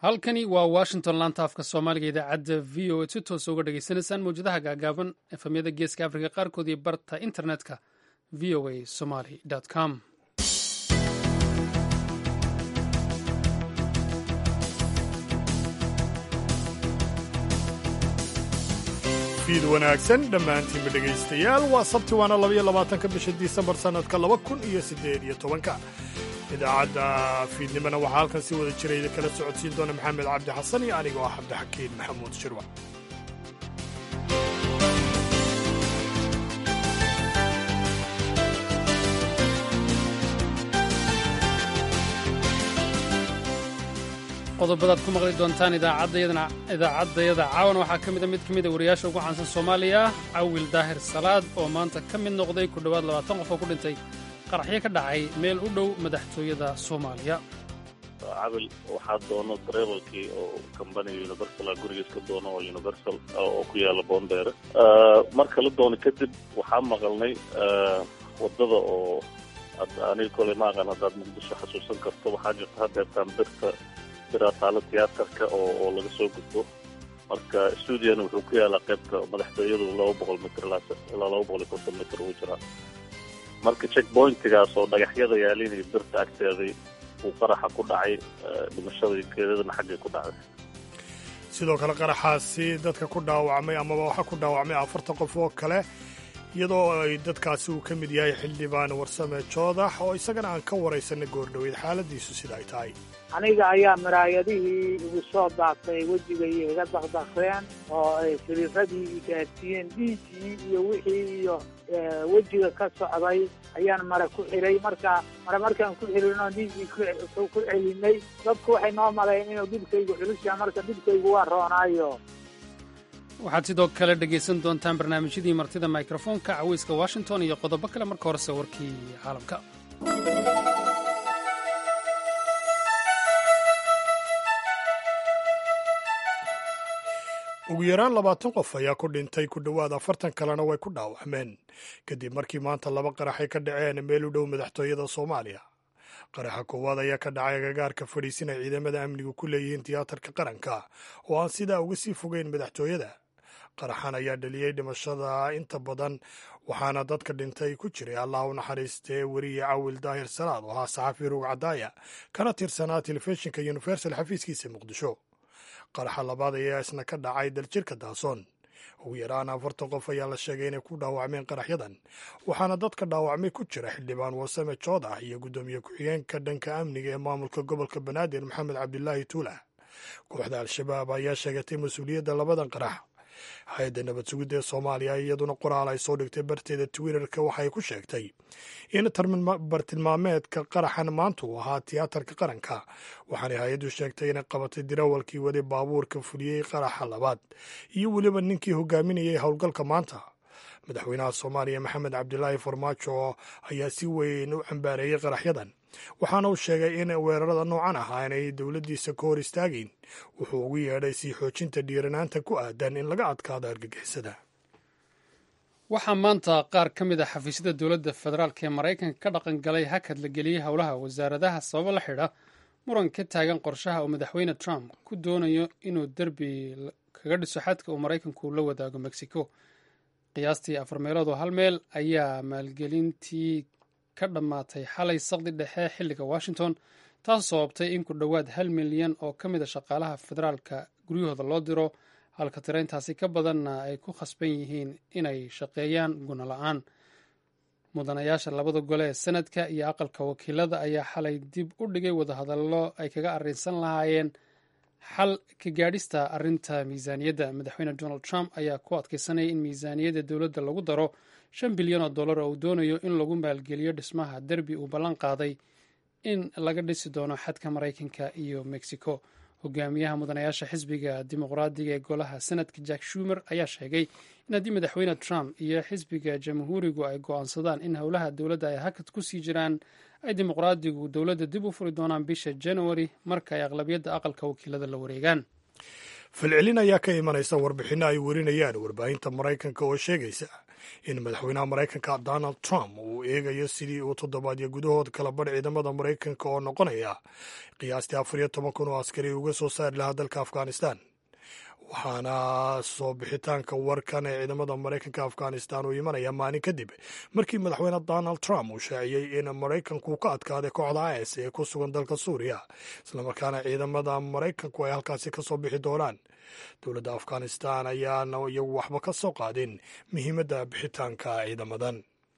halkani waa washington laanta afka soomaaliga idaacadda v o a si toosa uga dhagaysanaysaan mawjadaha gaagaaban efamyada geeska afrika qaarkood iyo barta internetka v o a somaly com fiid wanaagsan dhammaantiinba dhegaystayaal waa sabti waana labaiyo labaatanka bisha disembar sannadka laba kun iyo siddeed iyo tobanka idaacadda fiidnimona waxaa halkan si wada jirayda kala socodsiin doona maxamed cabdi xasan iyo anigoo ah cabdixakiin maxamuud shirwa qodobadaad ku maqli doontaan idaacaddayada caawan waxaa ka mida mid ka mida wariyaasha ugu caansan soomaaliya cawil daahir salaad oo maanta ka mid noqday ku dhowaad labaatan qof oo ku dhintay qaraxyo ka dhacay meel u dhow madaxtooyada soomaaliya cabil waxaa doono dareebalkii oo kambaniga universal gurigiis ka doono oo universal oo ku yaala boondeere marka la doono kadib waxaa maqalnay wadada oo aniga koley ma aqaan haddaad muqdisho xasuusan karto waxaa jirta hadeertaan birta taalo tiyaatarka oo laga soo gudbo marka stuudiona wuxuu ku yaalaa qaybta madaxtooyadu laba boqol mitr ilaa laba boqol iyo konton mitr uu jiraa marka check pointigaas oo dhagaxyada yaalinay birta agteeday uu qaraxa ku dhacay dhimashada geedadana xaggay ku dhacday sidoo kale qaraxaasi dadka ku dhaawacmay amaba waxaa ku dhaawacmay afartan qof oo kale iyadoo ay dadkaasi uu ka mid yahay xildhibaan warsame joodax oo isagana aan ka waraysanay goordhoweyd xaaladiisu sida ay tahay aniga ayaa maraayadihii igu soo daatay wejigay iga dakdakeen oo ay firiiradii gaadsiiyeen dhiiggii iyo wixii iyo wejiga ka socday ayaan mare ku xiray marka mare markaan ku xirino dhiiggii ku celinay dadku waxay noo malayn inuu dhibkaygu culusyaa marka dhibkaygu waa roonaayo waxaad sidoo kale dhegaysan doontaan barnaamijyadii martida mikrofoonka caweyska washington iyo qodobo kale marka horese warkii caalamka ugu yaraan labaatan qof ayaa ku dhintay ku dhowaad afartan kalena way ku dhaawacmeen kadib markii maanta laba qaraxay ka dhaceen meel u dhow madaxtooyada soomaaliya qaraxa koowaad ayaa ka dhacay agagaarka fadhiisin ay ciidamada amnigu ku leeyihiin tiyaatarka qaranka oo aan sidaa uga sii fogeyn madaxtooyada qaraxan ayaa dhaliyey dhimashada inta badan waxaana dadka dhintay ku jiray allah u naxariistee weriye cawil daahir salaad oo ahaa saxafi ruug cadaaya kana tirsanaa telefishinka universal xafiiskiisa muqdisho qaraxa labaad ayaa isna ka dhacay daljirka daasoon ugu yaraan afartan qof ayaa la sheegay inay ku dhaawacmeen qaraxyadan waxaana dadka dhaawacmay ku jira xildhibaan wasame joodax iyo guddoomiye ku-xigeenka dhanka amniga ee maamulka gobolka banaadir maxamed cabdilaahi tuula kooxda al-shabaab ayaa sheegatay mas-uuliyadda labadan qarax hay-adda nabad sugidda ee soomaaliya iyaduna qoraal ay soo dhigtay barteeda twitterka waxay ku sheegtay in bartilmaameedka qaraxan maanta uu ahaa tiyaatarka qaranka waxaanay hay-addu sheegtay inay qabatay dirawalkii waday baabuurka fuliyey qaraxa labaad iyo weliba ninkii hogaaminayay howlgalka maanta madaxweynaha soomaaliya maxamed cabdilaahi farmaajo ayaa si weyn u cambaareeyey qaraxyadan waxaana uu sheegay in weerarada noocan ah aanay dowladdiisa ka hor istaagayn wuxuu ugu yeedhay sii xoojinta dhiiranaanta ku aadan in laga adkaado argagixisada waxaa maanta qaar ka mid a xafiisyada dowladda federaalk ee maraykanka ka dhaqan galay hakad la geliyey howlaha wasaaradaha sababo la xidha muran ka taagan qorshaha uu madaxweyne trump ku doonayo inuu derbi kaga dhiso xadka uu maraykanku la wadaago mexico qiyaastii afar meelood oo hal meel ayaa maalgelintii ka dhammaatay xalay saqdi dhexe xilliga washington taas sababtay in ku dhowaad hal milyan oo ka mid a shaqaalaha federaalka guryahooda loo diro halka tirayntaasi ka badanna ay ku khasban yihiin inay shaqeeyaan guna la-aan mudanayaasha labada gole ee sanadka iyo aqalka wakiilada ayaa xalay dib u dhigay wadahadallo ay kaga arrinsan lahaayeen xal ka gaadhista arrinta miisaaniyadda madaxweyne donald trump ayaa ku adkaysanaya in miisaaniyadda dowladda lagu daro shan bilyan oo dollar oo uu doonayo in lagu maalgeliyo dhismaha derbi uu ballan qaaday in laga dhisi doono xadka maraykanka iyo mexico hogaamiyaha mudanayaasha xisbiga dimuqraadiga ee golaha senadka jack shumer ayaa sheegay in haddii madaxweyne trump iyo xisbiga jamhuurigu ay go'aansadaan in howlaha dowladda ay hakad ku sii jiraan ay dimuqraadigu dowladda dib u furi doonaan bisha januari marka ay aqlabiyadda aqalka wakiilada la wareegaan falcelin ayaa ka imanaysa warbixinno ay werinayaan warbaahinta maraykanka oo sheegaysa in madaxweynaha maraykanka donald trump uu eegayo sidii uu toddobaadyo gudahood kala badh ciidamada maraykanka oo noqonaya qiyaastii afar iyo toban kun oo askari uga soo saari lahaa dalka afghanistan waxaana soo bixitaanka warkan ee ciidamada maraykanka afghanistan uu imanaya maalin kadib markii madaxweyne donald trump uu shaaciyey in maraykanku ka adkaaday kooxda is ee ku sugan dalka suuriya islamarkaana ciidamada maraykanku ay halkaasi ka soo bixi doonaan dowladda afghanistan ayaana iyagu waxba ka soo qaadin muhiimadda bixitaanka ciidamadan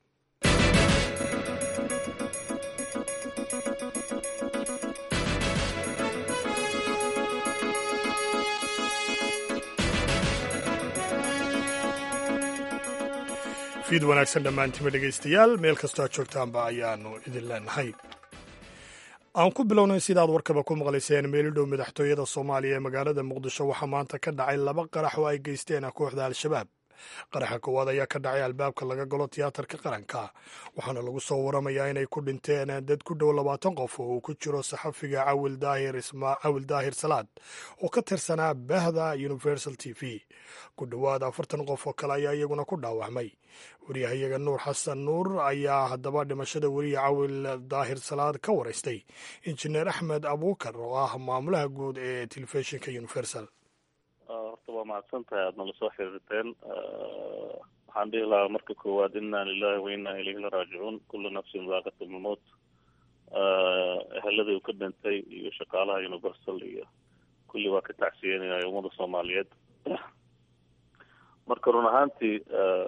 fiid wanaagsan dhammaantiima dhegaystayaal meel kastoo aad joogtaanba ayaanu idin leenahay aan ku bilownay sidaad warkaba ku maqlayseen meelidhow madaxtooyada soomaaliya ee magaalada muqdisho waxaa maanta ka dhacay laba qarax oo ay geysteen kooxda al-shabaab qaraxa koowaad ayaa ka dhacay albaabka laga galo tiyaatarka qaranka waxaana lagu soo waramayaa inay ku dhinteen dad ku dhow labaatan qof oo uu ku jiro saxafiga cawil daahir salaad oo ka tirsanaa bahda universal t v ku dhowaad afartan qof oo kale ayaa iyaguna ku dhaawacmay wariyahayaga nuur xasan nuur ayaa haddaba dhimashada weriye cawil daahir salaad ka waraystay injineer axmed abuukar oo ah maamulaha guud ee telefishinka universal horta waa mahadsan tahay aad nala soo xiriirteen waxaan dhihi lahaa marka koowaad inna lilahi wa inna ilayhi la raajicuun kullu nafsin daaqat lmowt eheladii uu ka dhintay iyo shaqaalaha universal iyo kulli waa ka tacsiyenaya ummada soomaaliyeed marka run ahaantii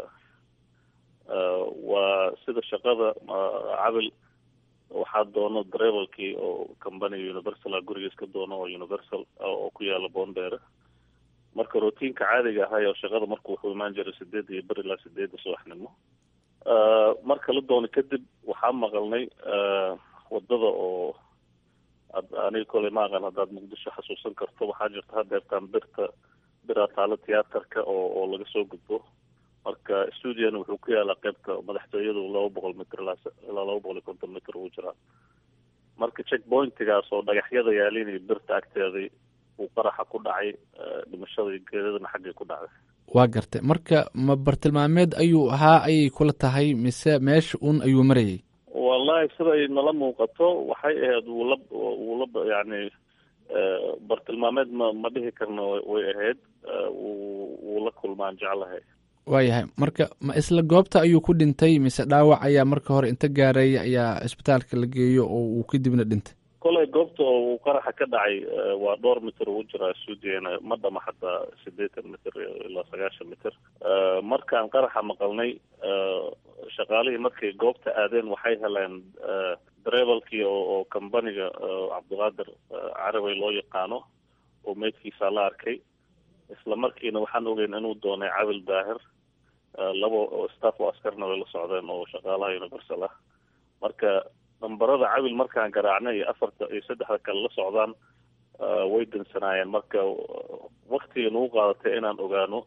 waa sida shaqada cabil waxaa doono dareebalkii oo companiga universal a guriga iska doono oo universal oo ku yaala boondheere marka routiinka caadiga ahay oo shaqada marka wuxuu imaan jiray sideed iyo ber ilaa sideedda subaxnimo marka la doono kadib waxaa maqalnay wadada oo aniga koley ma aqan haddaad muqdisho xasuusan karto waxaa jirta hadeertaan birta biraa taalo tiyaatarka oo oo laga soo gudbo marka stuudiona wuxuu ku yaalaa qeybta madaxtooyadu laba boqol mitr ilaa ilaa laba boqol iyo konton mitr uu jiraa marka check pointigaas oo dhagaxyada yaalin iyo birta agteedii uu qaraxa ku dhacay dhimashada iyo geeradana xaggay ku dhacday waa gartay marka ma bartilmaameed ayuu ahaa ayay kula tahay mise meesha un ayuu marayay wallahi siday nala muuqato waxay ahayd wuu la wuu la yani bartilmaameed ma ma dhihi karno way ahayd wuu wuu la kulmaan jeclahay waayahay marka ma isla goobta ayuu ku dhintay mise dhaawac ayaa marka hore inta gaaray ayaa isbitaalka la geeyo oo uu kadibna dhintay koley goobta oo uu qaraxa ka dhacay waa dhowr mitir uu jiraa stuudiana ma dhama xataa siddeetan mitir ilaa sagaashan mitir markaan qaraxa maqalnay shaqaalihii markay goobta aadeen waxay heleen dareebalkii oo companiga cabdiqaadir carabay loo yaqaano oo meydkiisa la arkay isla markiina waxaan ogeyn inuu doonay cabil daahir labo staff oo askarna way la socdeen oo shaqaalaha universal ah marka nambarada cabil markaan garaacnay iyo afarta iyo saddexda kale la socdaan way dansanaayeen marka waktiga nagu qaadatay inaan ogaano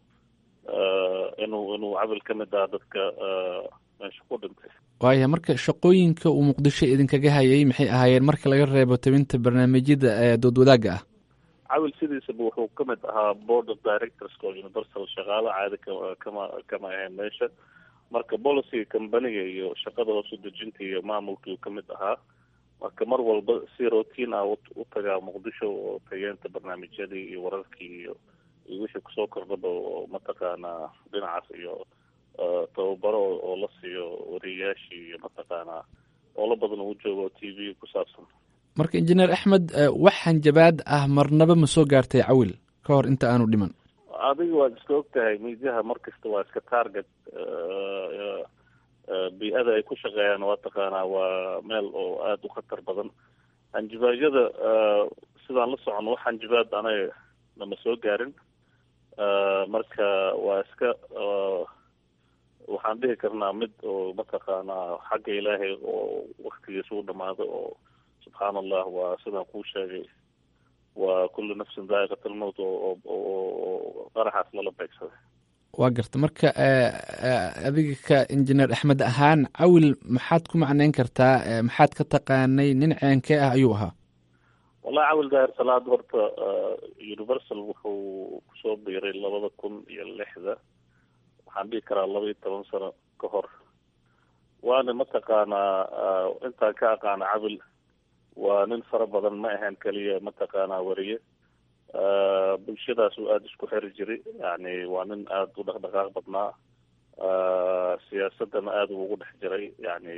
inuu inuu cabil ka mid ah dadka meesha ku dhintay waaya marka shaqooyinka uu muqdisho idinkaga hayay maxay ahaayeen marka laga reebo tabinta barnaamijyada ee dood wadaagga ah cabil sidiisaba wuxuu ka mid ahaa board of directorska oo universal shaqaalo caadi ka kama kama ahayn meesha marka policyga companiga iyo shaqada hoos udejinta iyo maamulkii uu ka mid ahaa marka mar walba si routine ah u tagaa muqdisho oo tageenta barnaamijyadii iyo wararkii iyo iyo wixii kusoo kordhaba oo mataqaanaa dhinacaas iyo tababaro oo la siiyo wariyayaashii iyo mataqaanaa oola badan uu joogo o t v ku saabsan marka injineer axmed wax hanjabaad ah marnaba ma soo gaartay cawil ka hor inta aanu dhiman adiga waad iska og tahay miidiyaha mar kasta waa iska target bii-ada ay ku shaqeeyaan waa taqaanaa waa meel oo aada u khatar badan hanjibaadyada sidaan la socono wax hanjibaad anaga nama soo gaarin marka waa iska waxaan dhihi karnaa mid oo mataqaanaa xagga ilaahay oo waktigiisa u dhamaado oo subxaan allah waa sidaan kuu sheegay waa kullu nafsin daa'iqat almowt oo qaraxaas lala beegsaday waa garta marka adiga ka injineer axmed ahaan cawil maxaad ku macneyn kartaa maxaad ka taqaanay nin ceenkee ah ayuu ahaa wallahi cawil daahir salaad horta universal wuxuu kusoo biiray labada kun iyo lixda waxaan dhihi karaa laba iyo toban sano ka hor waana mataqaanaa intaan ka aqaana cabil waa nin fara badan ma ahayn keliya mataqaanaa wariye bulshadaas uu aada isku xeri jiray yani waa nin aada u dhaqdhaqaaq badnaa siyaasadana aada ugu dhex jiray yani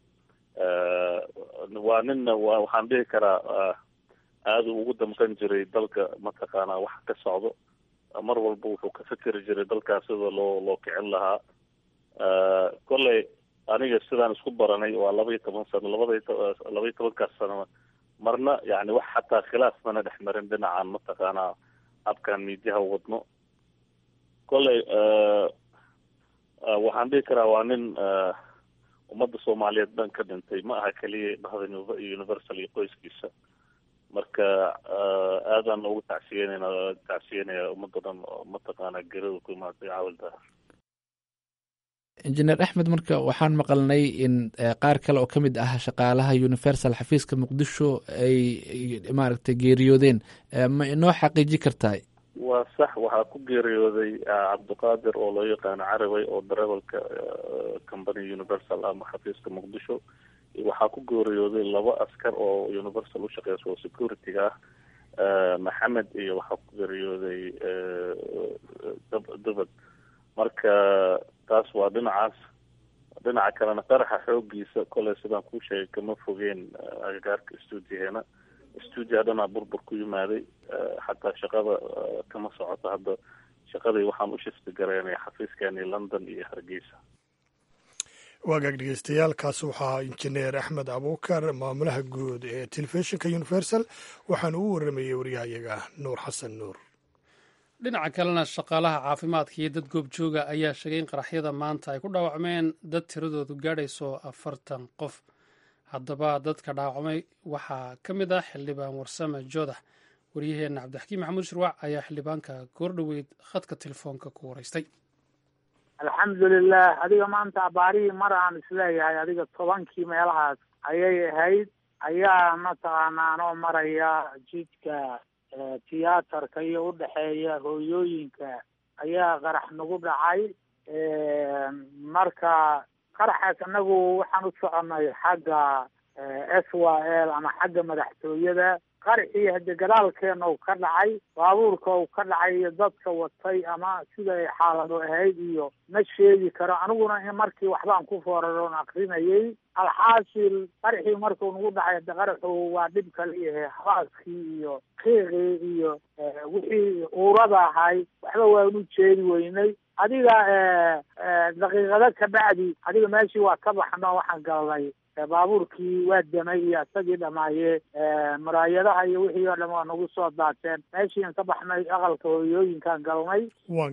waa ninna wa waxaan dhihi karaa aada ugu damqan jiray dalka mataqaanaa wax ka socdo mar walba wuxuu ka fikeri jiray dalkaas sida loo loo kicin lahaa kolley aniga sidaan isku baranay waa laba iyo toban sano labada laba iyo tobankaas sano marna yani wax xataa khilaaf mana dhex marin dhinacan mataqaanaa habkan miidiyaha wadno kolley waxaan dhihi karaa waa nin ummadda soomaaliyeed dhan ka dhintay ma aha keliya dhahda universal iyo qoyskiisa marka aadaan ugu tacsiyeynayna tacsiyenaya ummadda dhan mataqaanaa gerada ku imaatay caawilda injineer axmed marka waxaan maqalnay in qaar kale oo ka mid ah shaqaalaha universal xafiiska muqdisho ay maaragtay geeriyoodeen ma inoo xaqiiji kartaa waa sax waxaa ku geeriyooday cabdiqaadir oo loo yaqaano carabay oo darebalka company universal ama xafiiska muqdisho waxaa ku geeriyooday laba askar oo universal ushaqeysa oo security-ga ah maxamed iyo waxaa ku geeriyooday dubad marka taas waa dhinacaas dhinaca kalena qaraxa xoogiisa koley sidaan kuu sheegay kama fogeen agagaarka stuudiyaheena stuudiya dhanaa burbur ku yimaaday xataa shaqada kama socoto hadda shaqadii waxaan u shifti garaynay xafiiskeeni london iyo hargeysa waagaag dhegeystayaal kaasi waxaa injineer axmed abuukar maamulaha guud ee telefishinka universal waxaana uu waramayey waryahayaga nuur xasan nuur dhinaca kalena shaqaalaha caafimaadka iyo dad goobjooga ayaa sheegay in qaraxyada maanta ay ku dhaawacmeen dad tiradoodu gaadhayso afartan qof haddaba dadka dhaawacmay waxaa ka mid ah xildhibaan warsame joodax waryaheenna cabdixakiim maxamuud shirwac ayaa xildhibaanka goordhoweyd khadka telefoonka ku waraystay alxamdulilah adiga maanta abaarihii mar aan isleeyahay adiga tobankii meelahaas ayay ahayd ayaa mataqaanaa anoo maraya jidka tiyaatarka iyo udhexeeya hooyooyinka ayaa qarax nagu dhacay marka qaraxaas anagu waxaan u soconay xagga s y l ama xagga madaxtooyada qaraxii hade gadaalkeena u ka dhacay baabuurka uu ka dhacay iyo dadka watay ama sida ay xaalado ahayd iyo ma sheegi karo aniguna markii waxbaan ku fooraroon akrinayay alxaasil qaraxii markuu nagu dhacay hade qaraxu waa dhib kaliyahe habaaskii iyo qiiqii iyo wixii uurada ahay waxba waanu jeedi weynay adiga daqiiqado kabacdi adiga meeshii waa ka baxno waxaan galnay baabuurkii waa damay iyo isagii dhamaaye muraayadaha iyo wixii oo dham waa nagu soo daateen meeshiian ka baxnay aqalka hooyooyinkaan galnay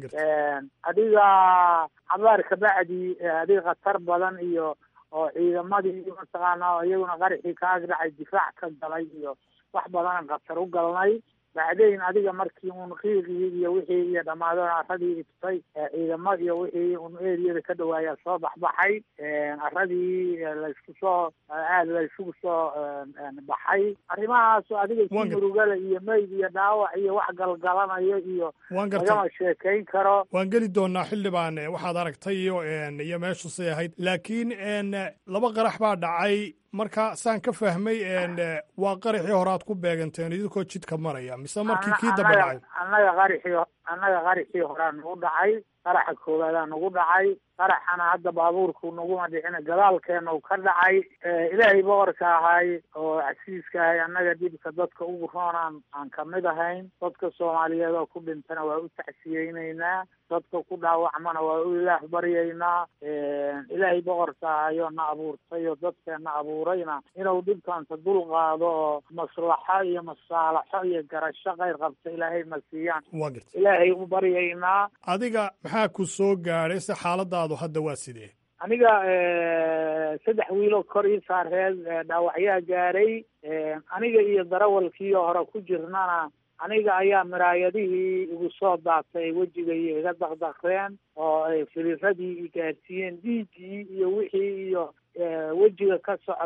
adiga cabaar kabacdi adiga khatar badan iyo oo ciidamadii mataqaana iyaguna qaraxii ka agdhacay difaac ka galay iyo wax badanan khatar u galnay bacdayn adiga markii un qiiqii iyo wixii iyo dhammaadon aradii ibtay ciidamo iyo wixii un eriyada ka dhawaayaa soo baxbaxay aradii laysku soo aad laysugu soo baxay arrimahaas adiga si murugale iyo meyd iyo dhaawac iyo wax galgalanayo iyo lagama sheekayn karo waan geli doonaa xildhibaan waxaad aragtay iyo iyo meeshu say ahayd laakiin laba qarax baa dhacay marka saan ka fahmay waa qaraxii hore aad ku beeganteen idinkoo jidka maraya mise markii kii daba dhacay annaga qaraxii annaga qaraxii horea nagu dhacay qaraxa koobaadaa nagu dhacay qaraxana hadda baabuurku naguma dhicina gadaalkeena u ka dhacay ilaahay boqorka ahay oo casiiska ahay annaga dhibka dadka ugu roonaan aan kamid ahayn dadka soomaaliyeed oo ku dhintana waa u tacsiyeyneynaa dadka ku dhaawacmana waa u ilaah baryaynaa ilaahay boqorka ahayoo na abuurtay oo dadkeena abuurayna inuu dhibkanta dul qaado oo maslaxo iyo masaalaxo iyo garasho kayr qabta ilaahay ma siiyaan ilaahay u baryaynaa adiga maxaa ku soo gaadhay se xaaladaadu hadda waa sidee aniga saddex wiiloo kor ii saareed dhaawacyaa gaaray aniga iyo darawalkiio hore ku jirnana aniga ayaa miraayadihii igu soo daatay wejigay iga daqdaqreen oo ay filiradii i gaarsiiyeen dhiiggii iyo wixii iyo wejiga ka socday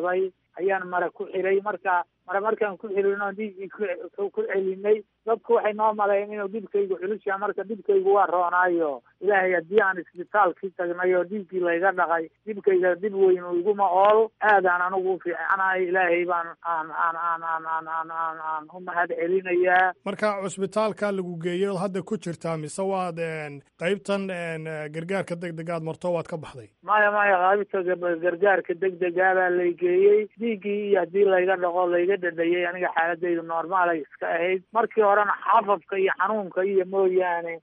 ayaan mare ku xiray marka mare markaan ku xirino dhiiggii ku celinay dadku waxay noo maleyn inuu dhibkaygu culus yaha marka dhibkaygu waa roonaayo ilaahay haddii aan isbitaalkii tagnay oo dhiiggii layga dhaqay dhibkayga dhib weyn iguma ool aadaan anigu ufiicanahay ilaahay baan aan aan aan aan aan aan aan aan u mahad celinayaa marka cusbitaalka lagu geeyey ood hadda ku jirtaa mise waad qaybtan gargaarka deg degaad marto waad ka baxday maya maya qaybta gargaarka deg degaa baa lay geeyey dhiiggii iyo haddii layga dhaqo layga dhadhayay aniga xaaladaydu normaalay iska ahayd markii horena xafafka iyo xanuunka iyo mooyaane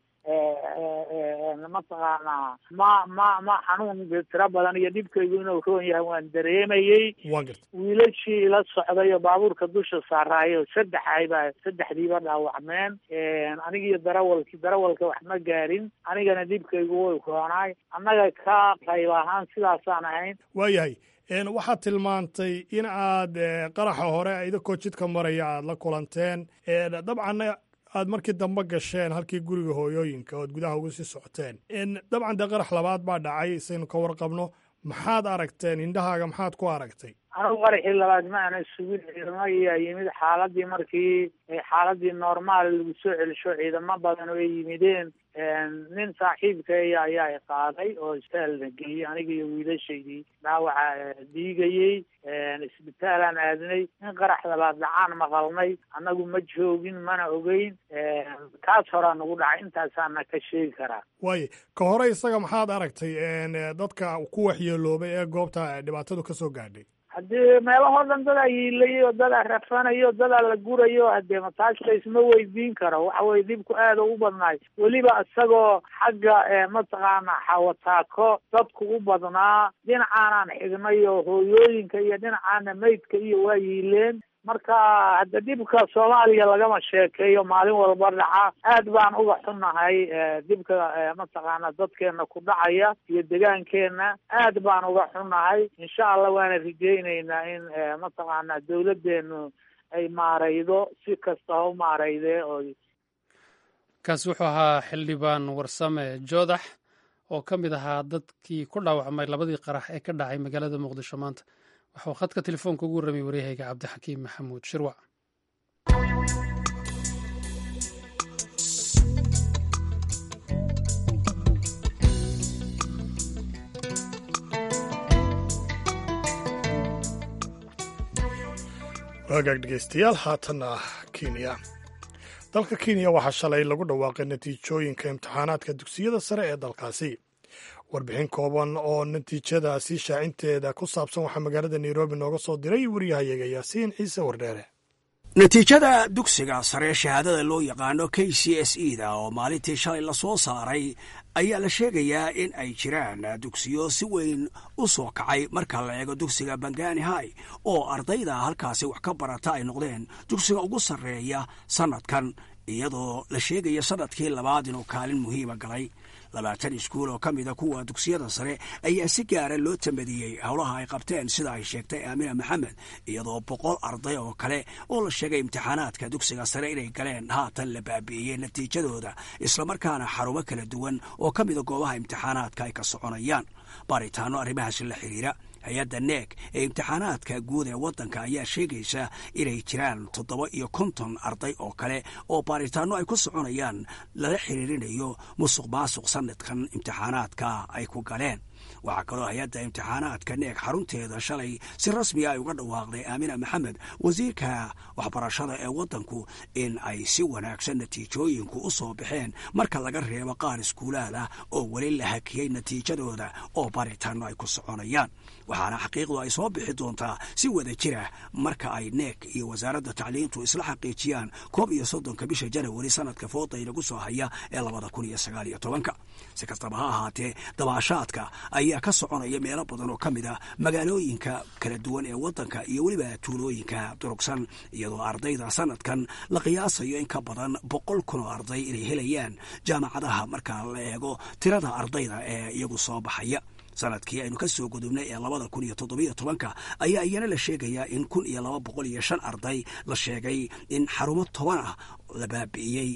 mataqaanaa ma ma ma xanuun tiro badan iyo dhibkaygu inuu roon yahay waan dareemayey waan garta wiilashii ila socday oo baabuurka dusha saaraayo saddex aybaa saddexdiiba dhaawacmeen anigiiyo darawalkii darawalka wax ma gaarin anigana dhibkaygu way roonaay annaga ka qayb ahaan sidaasaan ahayn waayahay waxaad tilmaantay in aad qaraxa hore idinkoo jidka maraya aad la kulanteen dabcanna aad markii dambe gasheen halkii guriga hooyooyinka ood gudaha uga sii socoteen dabcan dee qarax labaad baa dhacay saynu ka warqabno maxaad aragteen indhahaaga maxaad ku aragtay anigu qaraxii labaad ma ana sugin ciidamo ayaa yimid xaaladii markii xaaladii normaal lagu soo celisho ciidamo badan oo ay yimideen nin saaxiibkaya ayaa qaaday oo isbitaalna geeyey aniga iyo wiilashaydii dhaawaca dhiigayey isbitaalaan aadnay in qarax labaad dhacaan maqalnay annagu ma joogin mana ogeyn kaas horaa nagu dhacay intaasaana ka sheegi karaa waaye ka hore isaga maxaad aragtay dadka ku waxyeeloobay ee goobta dhibaatadu ka soo gaadhay haddii meelahoo dhan dadaa yiilayay oo dadaa rafanayo dadaa la gurayo hadee mataas laysma weydiin karo waxa weye dhibku aada u badnaay weliba isagoo xagga mataqaana xawataako dadku u badnaa dhinacaanaan xignay oo hooyooyinka iyo dhinacaana maydka iyo waa yiileen marka hadda dhibka soomaaliya lagama sheekeeyo maalin walba dhaca aad baan uga xunnahay dhibka mataqaana dadkeena ku dhacaya iyo degaankeena aad baan uga xunnahay insha allah waana rajeyneynaa in mataqaana dawladeenu ay maaraydo si kasta ha u maaraydee oo kaasi wuxuu ahaa xildhibaan warsame joodax oo ka mid ahaa dadkii ku dhaawacmay labadii qarax ee ka dhacay magaalada muqdisho maanta waxuu khadka telefoonka ugu warramay waryahayga cabdixakiim maxamuud shirwac waagaag dhegeystayaal haatanna kenya dalka kenya waxaa shalay lagu dhawaaqay natiijooyinka imtixaanaadka dugsiyada sare ee dalkaasi warbixin kooban oo natiijadaasi shaacinteeda ku saabsan waxaa magaalada nairobi nooga soo diray wariyahayaga yaasiin ciise wardheere natiijada dugsiga sare shahaadada loo yaqaano k c s e da oo maalintii shalay lasoo saaray ayaa la sheegayaa in ay jiraan dugsiyo si weyn u soo kacay marka la eego dugsiga bangani hai oo ardayda halkaasi wax ka barata ay noqdeen dugsiga ugu sarreeya sannadkan iyadoo la sheegaya sannadkii labaad inuu kaalin muhiima galay labaatan iskuul oo ka mida kuwa dugsiyada sare ayaa si gaara loo tamadiyey howlaha ay qabteen sida ay sheegtay aamina maxamed iyadoo boqol arday oo kale oo la sheegay imtixaanaadka dugsiga sare inay galeen haatan la baabi'iyey natiijadooda islamarkaana xarumo kala duwan oo ka mida goobaha imtixaanaadka ay ka soconayaan baaritaano arrimahaasi la xiriira hay-adda neeg ee imtixaanaadka guud ee waddanka ayaa sheegaysa inay jiraan toddoba iyo konton arday oo kale oo baaritaano ay ku soconayaan lala xiriirinayo musuq maasuq sanadkan imtixaanaadka ay ku galeen waxaa kaloo hay-adda imtixaanaadka neeg xarunteeda shalay si rasmiga ay uga dhawaaqday aamina maxamed wasiirka waxbarashada ee waddanku in ay si wanaagsan natiijooyinku u soo baxeen marka laga reebo qaar iskuulaada oo weli la hakiyey natiijadooda oo baritaano ay ku soconayaan waxaana xaqiiqdu ay soo bixi doontaa si wada jira marka ay neeg iyo wasaaradda tacliintu isla xaqiijiyaan koob iyo soddonka bisha janawari sanadka fooda inagu soo haya ee labada kun iyo sagaal iyo tobanka si kastaba ha ahaatee dabaashaadka ayaa ka soconaya meelo badan oo ka mid ah magaalooyinka kala duwan ee waddanka iyo weliba tuulooyinka durugsan iyadoo ardayda sanadkan la qiyaasayo in ka badan boqol kun oo arday inay helayaan jaamacadaha marka la eego tirada ardayda ee iyagu soo baxaya sanadkii aynu ka soo gudubnay ee labada kun iyo toddobiyo tobanka ayaa iyana la sheegayaa in kun iyo laba boqol iyo shan arday la sheegay in xarumo toban ah la baabi'iyey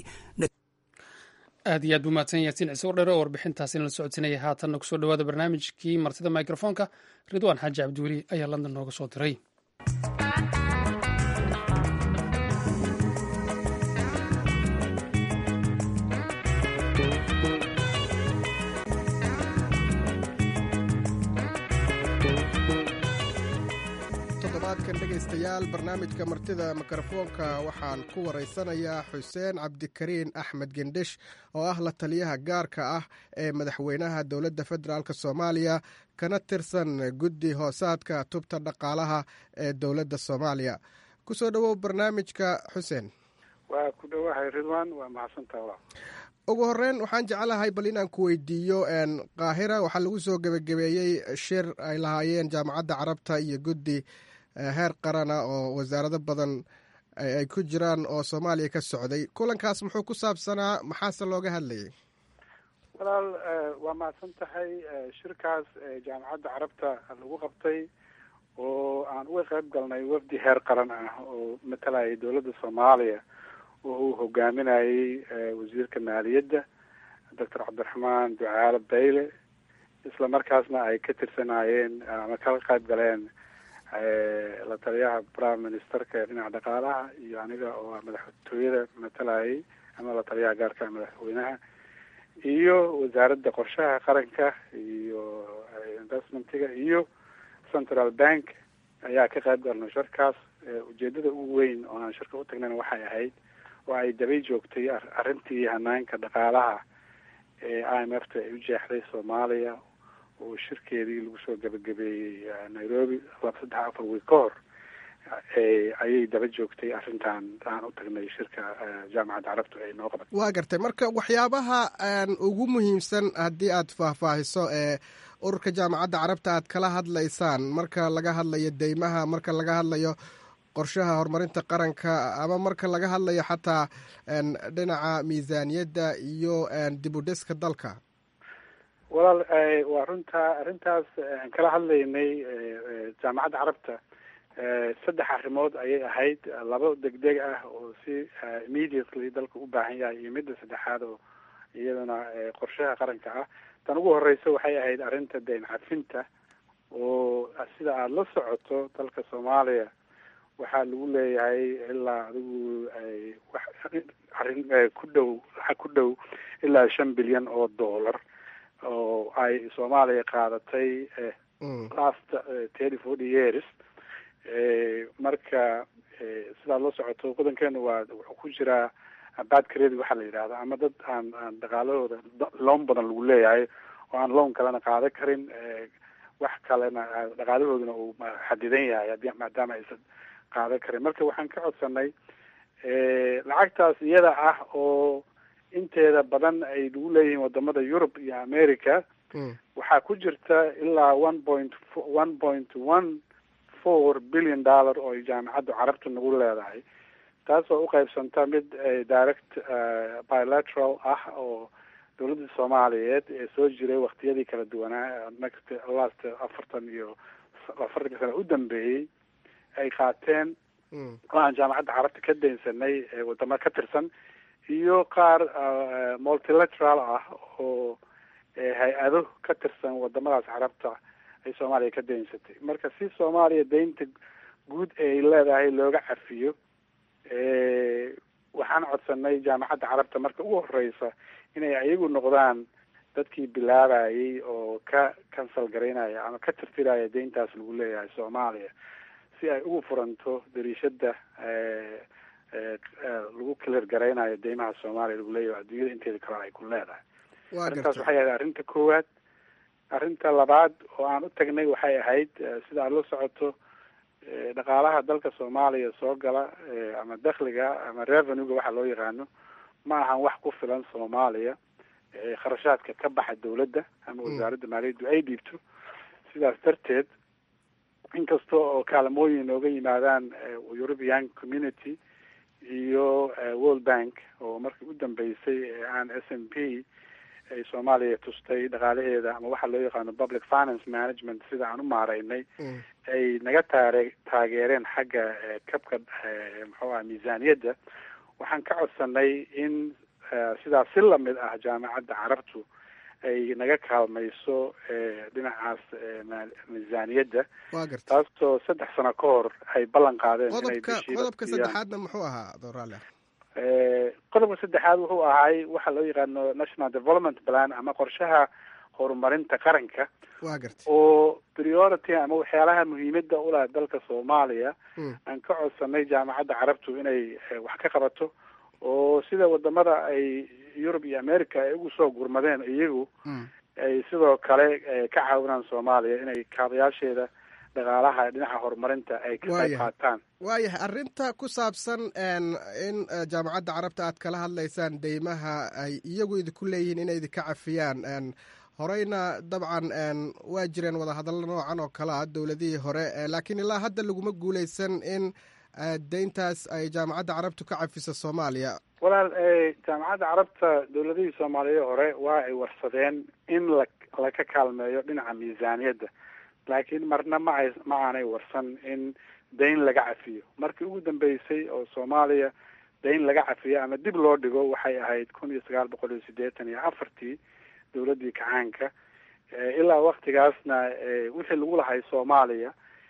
aad iyo aad buu mahadsan yaasiin ciise wardheere oo warbixintaasina la socodsinaya haatanna kusoo dhawaada barnaamijkii martida microfoonka ridwaan xaaji cabdiweli ayaa london nooga soo diray toddobaadkan dhegaystayaal barnaamijka martida mikrofoonka waxaan ku waraysanayaa xuseen cabdikariin axmed gendhish oo ah la taliyaha gaarka ah ee madaxweynaha dowladda federaalk soomaaliya kana tirsan guddi hoosaadka tubta dhaqaalaha ee dowladda soomaaliya kusoo dhowow barnaamijka xuseen waa ku dhowahay ridwan waa mahadsantaha ugu horeyn waxaan jeclahay bal inaan ku weydiiyo qaahira waxaa lagu soo gebagabeeyey shir ay lahaayeen jaamacadda carabta iyo guddi heer qarana oo wasaarado badan ay ku jiraan oo soomaaliya ka socday kulankaas muxuu ku saabsanaa maxaase looga hadlayay walaal waa mahadsan tahay shirkaas jaamacadda carabta lagu qabtay oo aan uga qayb galnay wafdi heer qaran ah oo matalayay dowladda soomaaliya oo uu hogaaminayey wasiirka maaliyadda doctor cabdiraxmaan ducaale bayle isla markaasna ay ka tirsanaayeen ama kala qayb galeen la taliyaha prime ministerka ee dhinaca dhaqaalaha iyo aniga oo madaxtooyada matalayay ama la taliyaha gaarka madaxweynaha iyo wasaaradda qorshaha qaranka iyo investmentiga iyo central bank ayaa ka qayb galnay shirkaas ujeedada ugu weyn oo aan shirka u tagnayna waxay ahayd oo ay dabay joogtay arrintii hanaanka dhaqaalaha ee i m f ta ay u jeexday soomaaliya oo shirkeedii lagu soo gabagabeeyey nairobi laba saddex afar wiil ka hor ayay daba joogtay arrintan aan u tagnay shirka jaamacadda carabtu ay noo qabatay waa gartay marka waxyaabaha ugu muhiimsan haddii aad faahfaahiso ee ururka jaamacadda carabta aad kala hadlaysaan marka laga hadlayo deymaha marka laga hadlayo qorshaha horumarinta qaranka ama marka laga hadlayo xataa dhinaca miisaaniyadda iyo dib u dhiska dalka walaal waa runtaa arrintaas aan kala hadlaynay jaamacadda carabta saddex arrimood ayay ahayd laba degdeg ah oo si immediately dalka u baahan yahay iyo midda saddexaad oo iyadana qorshaha qaranka ah tan ugu horeysa waxay ahayd arrinta deyn cafinta oo sida aada la socoto dalka soomaaliya waxaa lagu leeyahay ilaa adigu wax arrin ku dhow lacag ku dhow ilaa shan bilyan oo dollar oo ay soomaaliya qaadatay last thirty forty years marka sidaad la socoto wadankeena waa wuxuu ku jiraa bad credit waxaa la yidhahda ama dad aan aan dhaqaalahooda loon badan lagu leeyahay oo aan loan kalena qaadan karin wax kalena dhaqaalahooduna uu xadidan yahay maadaama aysan qaadan karin marka waxaan ka codsanay lacagtaas iyada ah oo inteeda badan ay lagu leeyihiin wadamada yurub iyo america waxaa ku jirta ilaa one point one point one four billion dollar oo ay jaamacadda carabta nagu leedahay taas oo uqeybsanta mid direct bilateral ah oo dowladda soomaaliyeed ee soo jiray waktiyadii kala duwanaa next last afartan iyo afartanka sano u dambeeyey ay qaateen oo aan jaamacadda carabta ka daynsanay wadamo ka tirsan iyo qaar multilateral ah oo hay-ado ka tirsan wadamadaas carabta ay soomaaliya ka daynsatay marka si soomaaliya daynta guud ay leedahay looga cafiyo waxaan codsanay jaamacadda carabta marka ugu horeysa inay ayagu noqdaan dadkii bilaabayay oo ka cancel garaynaya ama ka tirtiraya dayntaas lagu leeyahay soomaaliya si ay ugu furanto dariishada lagu clear garaynayo deymaha soomaaliya lagu leeyahay adduunyada inteeda kale ay ku leedahay arrintaas waxay ahayd arrinta koowaad arrinta labaad oo aan u tagnay waxay ahayd sida aad la socoto dhaqaalaha dalka soomaaliya soo gala ama dakhliga ama revenuega waxa loo yaqaano ma ahan wax ku filan soomaaliya kharashaadka ka baxa dawladda ama wasaaradda maaliyaddu ay dhiibto sidaas darteed inkasta oo kaalmooyin nooga yimaadaan european community iyo world bank oo markii u dambeysay aan s m p ay soomaaliya tustay dhaqaalaheeda ama waxa loo yaqaano public finance management sida aan u maareynay ay naga taare taageereen xagga kabka muxuu aha miisaaniyadda waxaan ka codsanay in sidaas si lamid ah jaamacadda carabtu ay naga kaalmayso dhinacaas miisaaniyadda waa garta taasoo saddex sano ka hor ay ballan qaadeen inay qodobka bishiiba qodobka siiyaan. saddexaadna muxuu ahaa doraale Eh, qodobka saddexaad wuxuu ahay waxa loo yaqaano national development plan ama qorshaha horumarinta qaranka waa garta oo priority ama waxyaalaha muhiimada u leh dalka soomaaliya Mm. aan ka codsanay jaamacadda carabtu inay eh, wax ka qabato oo sida wadamada ay yurub iyo america ay ugu soo gurmadeen iyagu Mm. ay sidoo kale eh, ka caawinaan soomaaliya inay kaabayaasheeda dhaqaalaha dhinaca horumarinta ay ka qayb Waayahay. qaataan waayahay arrinta ku saabsan n in eh, jaamacadda carabta aad kala hadlaysaan deymaha ay iyagu idinku leeyihiin inay idinka cafiyaan n horeyna dabcan n waa jireen wadahadallo noocan oo kale ah dowladihii hore eh, laakiin ilaa hadda laguma guuleysan in eh, deyntaas ay jaamacadda carabtu ka cafiso soomaaliya walaal eh, jaamacadda carabta dowladihii soomaaliya hore waa ay warsadeen in la laka kaalmeeyo dhinaca miisaaniyadda laakiin marna ma ay ma aanay warsan in dayn laga cafiyo markii ugu dambeysay oo soomaaliya dayn laga cafiyo ama dib loo dhigo waxay ahayd kun iyo sagaal boqol iyo siddeetan iyo afartii dowladdii kacaanka Eh, ilaa waktigaasna eh, wixii lagu lahay soomaaliya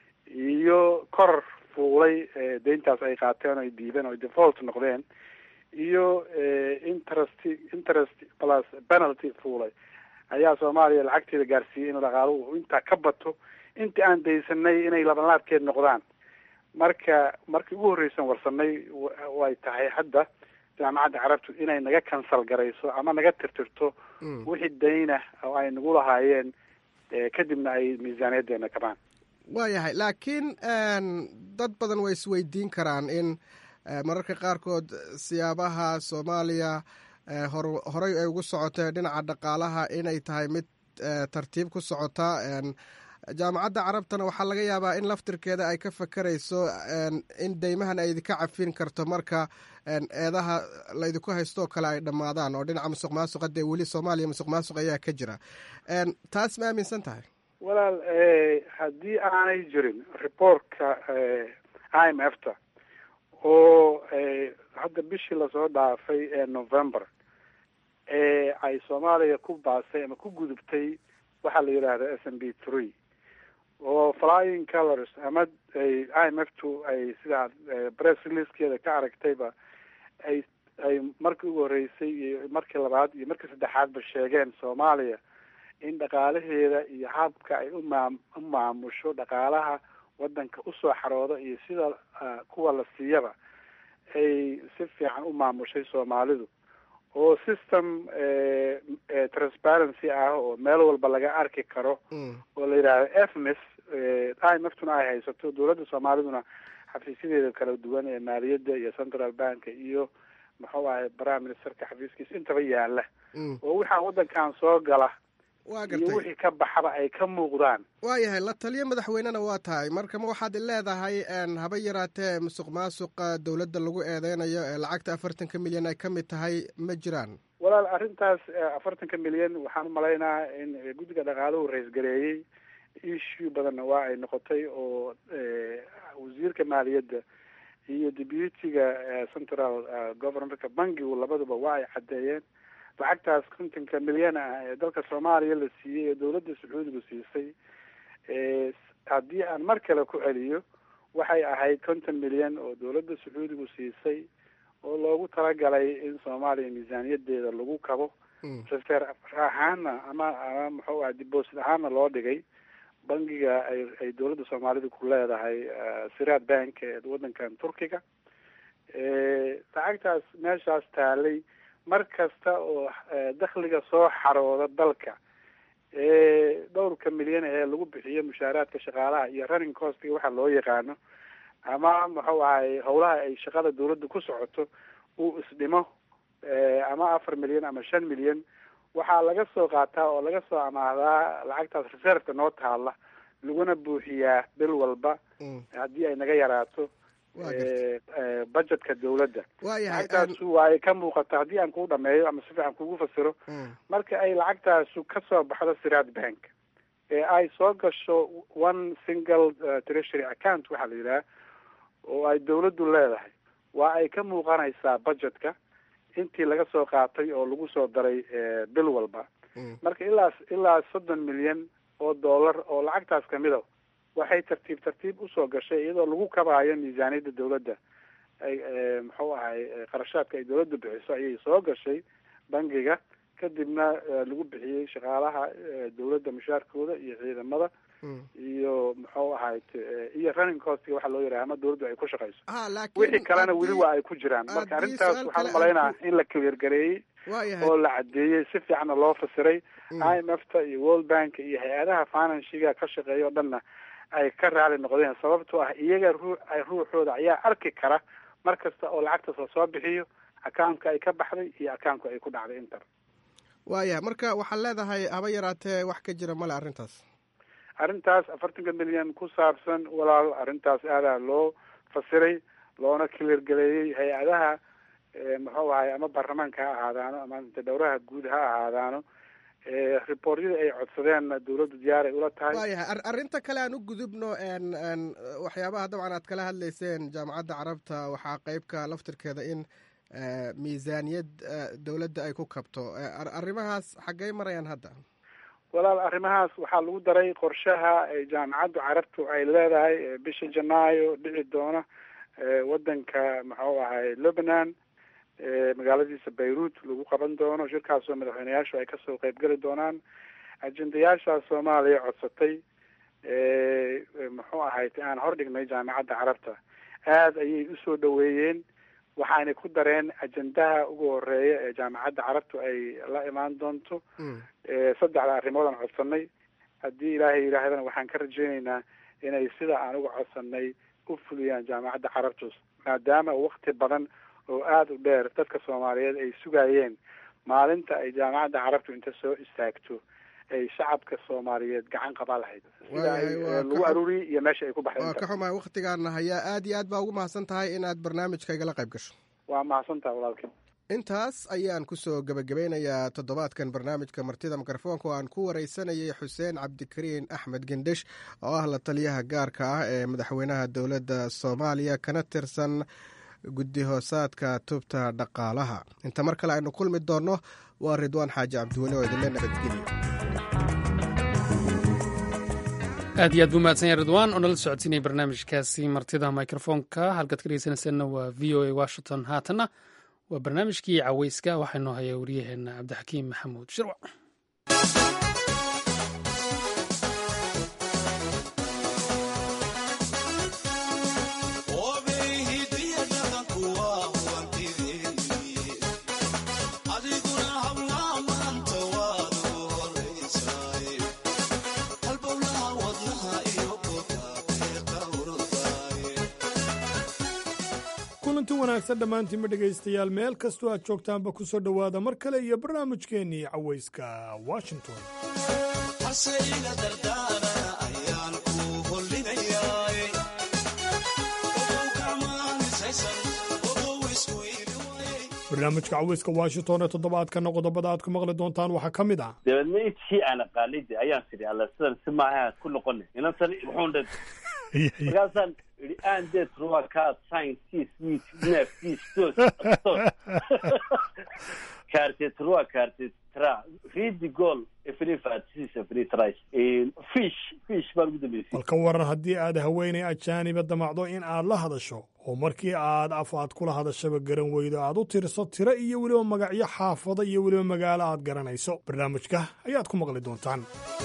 iyo kor fuulay eh, deyntaas ay qaateen oo ay diibeen oo ay default noqdeen iyo eh, interest interest plus penalty fuulay ayaa soomaaliya lacagteeda gaarsiiyey in dhaqaaluhu uu intaa ka bato intii aan daysanay inay labanlaabkeed noqdaan marka markii ugu horreysan warsanay wa- way tahay hadda jaamacadda carabtu inay naga kansal garayso ama naga tirtirto Mm. wixii dayna oo ay nagu lahaayeen eh, kadibna ay miisaaniyadeena kabaan waayahay laakiin n dad badan way isweydiin karaan in eh, mararka qaarkood siyaabaha soomaaliya eh, hor horey ay ugu socotay dhinaca dhaqaalaha inay tahay mid eh, tartiib ku socota n jaamacadda carabtana waxaa laga yaabaa in laftirkeeda ay ka fakerayso n in deymahan ay idinka cafin karto marka n eedaha laydinku haystoo kale ay dhammaadaan oo dhinaca musuq maasuqa dee weli soomaaliya musuq maasuq ayaa ka jira n taas ma aaminsan tahay walaal eh, haddii aanay jirin reportka eh, i m f ta oo eh, hadda bishii lasoo dhaafay ee november ee ay soomaaliya ku baasay ama ku gudubtay waxaa la yidhaahda s m b three oo flying colors ama ay i m f two ay sida eh, press releasekeeda ka aragtayba ay ay markii ugu horreysay iyo markii labaad iyo markii saddexaadba sheegeen soomaaliya in dhaqaalaheeda iyo habka ay umaam u maamusho dhaqaalaha wadanka usoo xarooda iyo sida ah, kuwa la siiyaba ay si fiican u maamushay soomaalidu oo system eh, eh, transparency ah oo meel walba laga arki karo Mm. oo la yidhaahdo efmis i m f tuna ay haysato dowladda soomaaliduna xafiisyadeeda kala duwan ee maaliyadda iyo central bank iyo muxuu ahay prime ministerka xafiiskiisa intaba yaala Mm. oo waxaa wadankan soo gala waa iyo gartay wixii ka baxaba ay ka muuqdaan waayahay la taliyo madaxweynena waa tahay marka ma waxaad leedahay n haba yaraatee musuq maasuqa dowladda lagu eedeynayo ee lacagta afartanka milyan ay ka mid tahay ma jiraan walaal arrintaas eh, afartanka milyan waxaan umalaynaa in eh, guddiga dhaqaaluhu ra-isgareeyey issue badanna waa ay noqotay oo eh, wasiirka maaliyadda iyo deputyga eh, central eh, governmentka bankigu labaduba waa ay caddeeyeen lacagtaas kontonka milyan ah ee dalka soomaaliya la siiyey ee dowladda sacuudigu siisay eh, haddii aan mar kale ku celiyo waxay ahayd konton milyan oo dowladda sacuudigu siisay oo loogu talagalay in soomaaliya miisaaniyadeeda lagu kabo Mm. reserve ahaana ama ama muxuu aha deposit ahaana loo dhigay bangiga ay ay dowladda soomaalida ku leedahay eh, siraad bank ee wadankan turkiga Eh, lacagtaas meeshaas taalay mar kasta oo eh, dakhliga soo xarooda dalka ee dhowrka milyan ee lagu bixiyo mushaaraadka shaqaalaha iyo running costiga waxa loo yaqaano ama muxuu ahay howlaha ay shaqada dowladda ku socoto uu isdhimo eh, ama afar milyan ama shan milyan waxaa laga soo qaataa oo laga soo amaahdaa lacagtaas reserveka noo taala laguna buuxiyaa bil walba Mm. haddii ay naga yaraato waa gartay eh, eh, budgetka dowladda waayahay lacagtaasu waa ay ka muuqata haddii aan kuu dhameeyo ama si fiican kugu fasiro Mm. marka ay lacagtaasu ka soo baxdo siraad bank ee ay soo gasho one single uh, treasury account waxaa la yidhaha oo ay dowladdu leedahay waa ay ka muuqanaysaa budgetka intii laga soo qaatay oo lagu soo daray bil walba marka ilaa ilaa soddon milyan oo dollar oo lacagtaas kamida waxay tartiib tartiib usoo gashay iyadoo lagu kabaayo miisaaniyadda dawladda ay muxuu ahay qarashaadka ay dawladda bixiso ayay soo gashay bangiga kadibna lagu bixiyey shaqaalaha dawladda mushaarkooda iyo ciidamada iyo muxuu ahayd iyo running costga waxa loo yaraha ama dawladdu ay ku shaqayso wixii kalena weli waa ay ku jiraan marka arrintaas waxaan umalaynaa in la clear gareeyey oo la cadeeyey si fiicanna loo fasiray i m f ta iyo world bank iyo hay-adaha financiga ka shaqeeya o dhanna ay ka raali noqdeen sababtoo ah iyaga ruu ruuxooda ayaa arki kara mar kasta oo lacagtaas lasoo bixiyo accountka ay ka baxday iyo accountka ay ku dhacday inter waaya marka waxaad leedahay haba yaraatee wax ka jira male arrintaas arrintaas afartanka milyan ku saabsan walaal arrintaas aadaa loo fasiray loona cleargaleeyey hay-adaha muxuu ahay ama baarlamaanka ha ahaadaano ama dowraha guud ha ahaadaano reportyada ay codsadeenna dawladdu diyaar ay ula tahay waayahay arrinta kale aan u gudubno waxyaabaha dabcan aad kala hadlayseen jaamacadda carabta waxaa qeybka laftirkeeda in miisaaniyad dawladda ay ku kabto arrimahaas xaggey marayaan hadda walaal arrimahaas waxaa lagu daray qorshaha jaamacaddu carabtu ay leedahay bisha janaayo dhici doona wadanka muxuu ahay lebanon magaaladiisa beirut lagu qaban doono shirkaasoo madaxweyneyaashu ay kasoo qeybgeli doonaan ajendayaashaas soomaaliya codsatay muxuu ahayd aan hordhignay jaamacadda carabta aada ayay usoo dhaweeyeen waxaanay ku dareen ajendaha ugu horeeya ee jaamacadda carabtu ay la imaan doonto saddexda arrimood aan codsanay haddii ilaahay yidhaahdana waxaan ka rajeyneynaa inay sida aan uga codsanay u fuliyaan jaamacadda carabtus maadaama wakti badan oo aada u dheer dadka soomaaliyeed ay sugayeen maalinta ay jaamacadda carabtu inta soo istaagto ay shacabka soomaaliyeed gacan qabaa lahayd sida ay lagu aruuriyey iyo meesha ay ku baxday waa ka xumahay waktigaana hayaa aad iyo aad baa ugu mahadsan tahay inaad barnaamijka igala qayb gasho waa mahadsan tahay walaalkii intaas ayaan kusoo gebagabeynayaa toddobaadkan barnaamijka martida mikrofoonka oo aan ku wareysanayay xuseen cabdikariin axmed gendhish oo ah la taliyaha gaarka ah ee madaxweynaha dowladda soomaaliya kana tirsan guddi hoosaadka tubta dhaqaalaha inta mar kale aynu kulmi doonno waa ridwaan xaaji cabdiweli oo idinle nabadgeliya aad iyo aad buu mahadsan yahay ridwaan oo nala socodsiinaya barnaamijkaasi martida mikrofoonka halkaad ka dhegeysanayseena waa v o a washington haatanna waa barnaamijkii caweyska waxaa noo haya waryaheena cabdixakiim maxamuud shirwac kulanti wanaagsan dhammaantiinma dhegaystayaal meel kastoo aad joogtaanba ku soo dhowaada mar kale iyo barnaamijkeennii cawayska washington barnaamijka cawayska washington ee toddobaadkana qodobada aad ku maqli doontaan waxaa ka mid ah dabeedna intii aan aqaanida ayaan tidhi alla sidan si maaha ku noqona inantan wuxuun dhe markaasaan idhi aan det ruakaad sciences mit neftis dos tos kaartet rua kaartet tra ridi goal efrifatsis efritris fish fish baan ugu dambeysay bal ka waran haddii aad haweenay ajaaniba damacdo in aad la hadasho oo markii aad af aad kula hadashaba garan weydo aad u tirso tiro iyo weliba magacyo xaafado iyo weliba magaalo aad garanayso barnaamijka ayaad ku maqli doontaan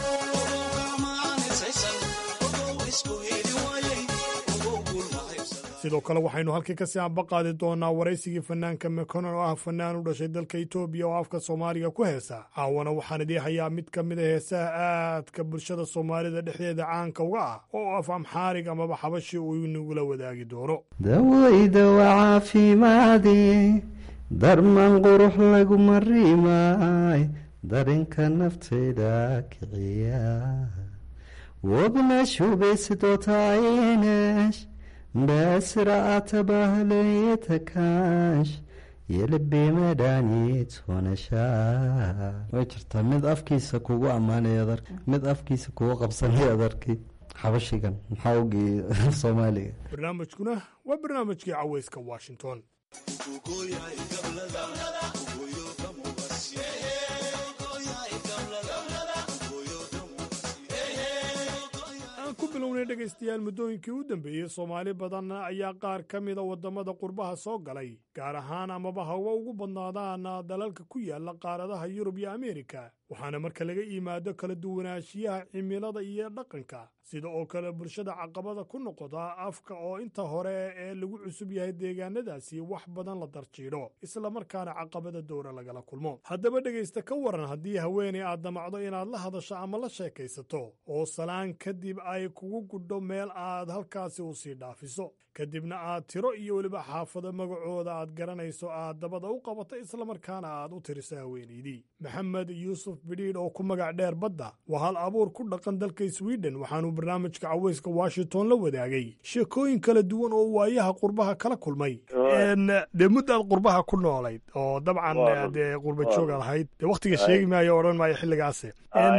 sidoo kale waxaynu halkii kasii ambaqaadi doonaa waraysigii fanaanka mekonon oo ah fanaan u dhashay dalka etoobiya oo afka soomaaliga ku heesa caawana waxaan idii hayaa mid ka mid a heesaha aadka bulshada soomaalida dhexdeeda caanka uga ah oo af amxaarig amaba xabashi uu inagula wadaagi doono dawayda waa caafimaadi darman qurux laguma rimaay darinka naftayda kiciya wabna shubaysidotaayinesh በስርዓተ ባህል የተካሽ የልቤ መድኃኒት ሆነሻ way jirtaa mid afkiisa kugu ammaanaya adarki mid afkiisa kugu qabsanaya adarki xabashigan maxaa ogii soomaaliga barnaamijkuna waa barnaamijkii cawayska washington aan ku bilownay dhegaystayaal muddooyinkii u dambeeyey soomaali badan ayaa qaar ka mida waddamada qurbaha soo galay gaar ahaan amaba hawa ugu badnaadaan dalalka ku yaala qaaradaha yurub iyo ameerika waxaana marka laga yimaado kala duwanaanshiyaha cimilada iyo dhaqanka sida oo kale bulshada caqabada ku noqota afka oo inta hore ee lagu cusub yahay deegaanadaasi wax badan la darjiidho islamarkaana caqabada dowra lagala kulmo haddaba dhegaysta ka waran haddii haweenay aad damacdo inaad la hadasho ama la sheekaysato oo salaan kadib ay kugu gudho meel aad halkaasi u sii dhaafiso kadibna aad tiro iyo weliba xaafado magacooda aad garanayso aad dabada u qabato islamarkaana aad u tiriso haweenaydii maxamed yuusuf bidhiidh oo ku magac dheer badda waa hal abuur ku dhaqan dalka swiden waxaanuu barnaamijka caweyska washington la wadaagay sheekooyin kala duwan oo waayaha qurbaha kala kulmay dee muddaad qurbaha ku noolayd oo dabcan dee qurba joogaad ahayd dee wakhtiga sheegi maayo odhan maayo xilligaase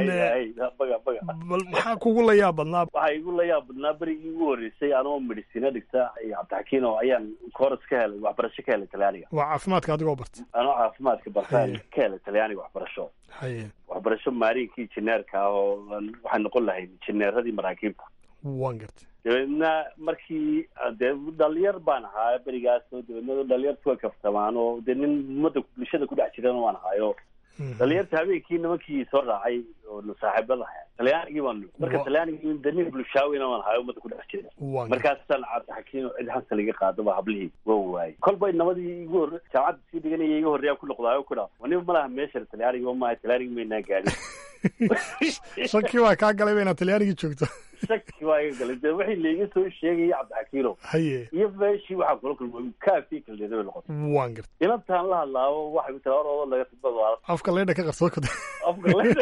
bal maxaa kugu la yaab badnaa waxaa igu la yaab badnaa berigii ugu horreysay anoo medicina dhigta iyo cabdixakiino ayaan kooras ka helay waxbarasho ka helay talyaaniga waa caafimaadka adigoo barta anoo caafimaadka bartaan ka helay talyaaniga waxbarasho haye waxbarasho maarinkii injineerka ah oo waxaan noqon lahayd injineeradii maraakiibta waan gartay dabeedna markii dee dhalinyar baan ahaa berigaas oo dabeedna dhalinyartu way kaftamaan oo dee nin ummadda bulshada ku dhex jirana waan ahaayo dhalinyarta habeenkii nimankii soo raacay oo saaxiibada ahaa talyaanigii baan marka talyaanigii de nin bulshaawina waan ahayo ummadda ku dhex jira markaasaan cabdixakiino cid hansa laga qaado ba hablihii waa waayey kolbay nabadii igu hor jaamacadda sii dhiganaya iga horreeyaa ku noqdaayo ku dhaa aniba ma laha meesha talyaanigi ma maaha talyaanigi maynaa gaadhin shaki waa kaa galay ba inaad talyaanigii joogto shaki waa iga galay de wixii laiga soo sheegaya cabdixakiino haye iyo meeshii waxaa kula kulmay kaafii kaldeeda bay noqotay waan gartay inantaan la hadlaabo waxay ku tiri oroodo laga badbaado afka leydha ka qarsoo kada afka leydha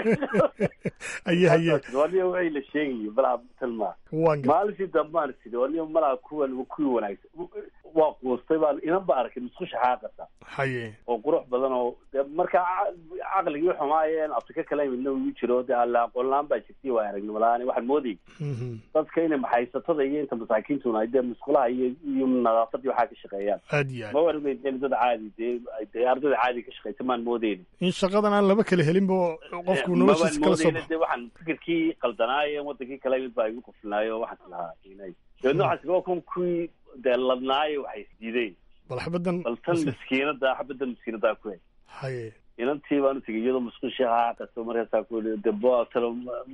haye haye waniga wixii la sheegayay malaha talmaa waan gartay maalintii dambaan sidhi waniga malaha kuwan kuwii wanaagsan waa quustay baan inan ba arkay musqusha xaaqasa haye oo qurux badan oo de marka caqligii xumaayeen afrika kala midna ugu jiro de alla aqoonlaan baa jirtay waa aragnimo la-aan waxaan moodayay dadka inay maxaysatada iyo inta masaakiintuna ay dee musqulaha iyo iyo nadaafadii waxaa ka shaqeeyaan aad iyo aad ma warmayn dee dad caadi dee dee ardada caadi ka shaqeysa maan moodeyni in shaqadan aan laba kala helin bo qofku noloshiisa kala soo de waxaan fikirkii qaldanaaye wadankii kale mid baa igu quflinaayo waxaan lahaa dabeedna waxaan waa kun kuwii dee ladnaayo waxay isdiideen bal xabadan bal tan miskiinada xabadan miskiinadaa ku hay haye inantii baan utagay iyadoo musqushi haaqato markaasaa ku i de talo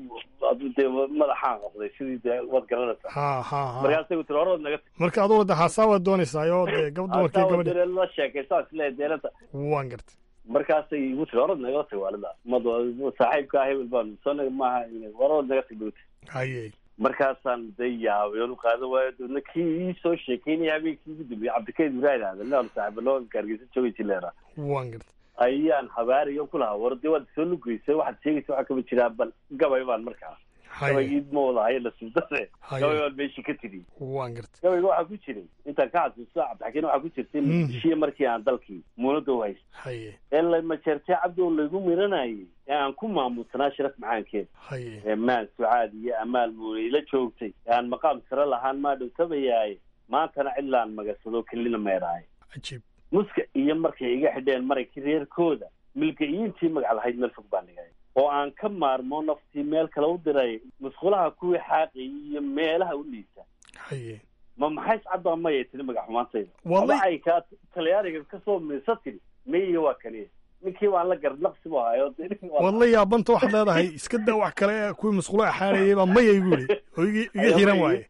dee madaxaan noqday sidii dee waad garanaysaa ha ha ha markaasay ku tiri horood naga marka adugu de haasaa waad doonaysaa oo dee gab dumarkii gabadhi la sheekaysaa isle deelanta waan gartay markaasay igu tiri horood nagala tag waalida mad saaxiibkaa hebel baan soo maaha horood naga tag bauti haye markaasaan de yaabay oonu qaada waayo dabeedna kii ii soo sheekeynaya habeenkii ugu dambeeyey cabdikayd ibrahim aadan saaxiibalo gaargeysa joogay jileera waan gartay ayaan habaariyo ku lahaa war dee waad soo lugeysay waxaad sheegaysa waxaa kama jiraa bal gabay baan markaa gabaygii ma wada hayo lasubdase gabay baan meeshii ka tiri waan gartay gabayga waxaa ku jiray intaan ka xasuusto cabdixakiin waxaa ku jirtay muqdishiyo markii aan dalkii muunada u haysta haye ee lamajeertee cabdi oo laygu miranayay ee aan ku maamusanaa sharaf macaankeed haye ee maan sucaad iyo amaal muunay la joogtay ee aan maqaam sare lahaan maa dhowtabayaaye maantana cidlaan magasado kelina meeraaye cajiib muska iyo markay iga xidheen marankii reerkooda milga'iintii magac lahayd meel fog baan dhigay oo aan ka maarmo naftii meel kale u diray musqulaha kuwii xaaqayay iyo meelaha u liisa haye ma maxay iscadbaa mayay tiri magac xumaantayda Wallahi- waxay kaa talyaaniga kasoo miisa tiri mayiga waa kaniya ninkii baan la gardnaqsi bu hayo waad la yaabanta waxaad leedahay iska daa wax kale ee kuwii musqulo axaarayay baa maya igu yidhi oo igi iga xiran waaye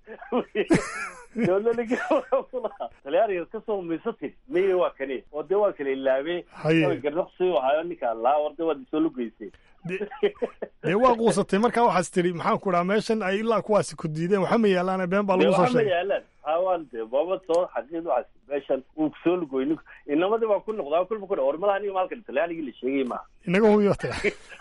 talyaaniga kasoo miisa tiri mayiga waa kaniya oo dee waa kala ilaabee Haye. gardnaqsi u hayo ninkaan laa war dee waad isoo lugeysay dee waa quusatay markaa waxaas tidhi maxaan ku dhaha meeshan ay ilaa kuwaasi ku diideen waxa ma yaalaan been baa dee lagu soo waxaa ma sheegay yaalaan hawaan dee baaba soo xaqiid waxaas meeshan uu kusoo lugoy ninku inamadii baa ku noqdaa kulba ku dha war malaha aniga maalkan talyaanigii la sheegay maaha inaga hubiyo taga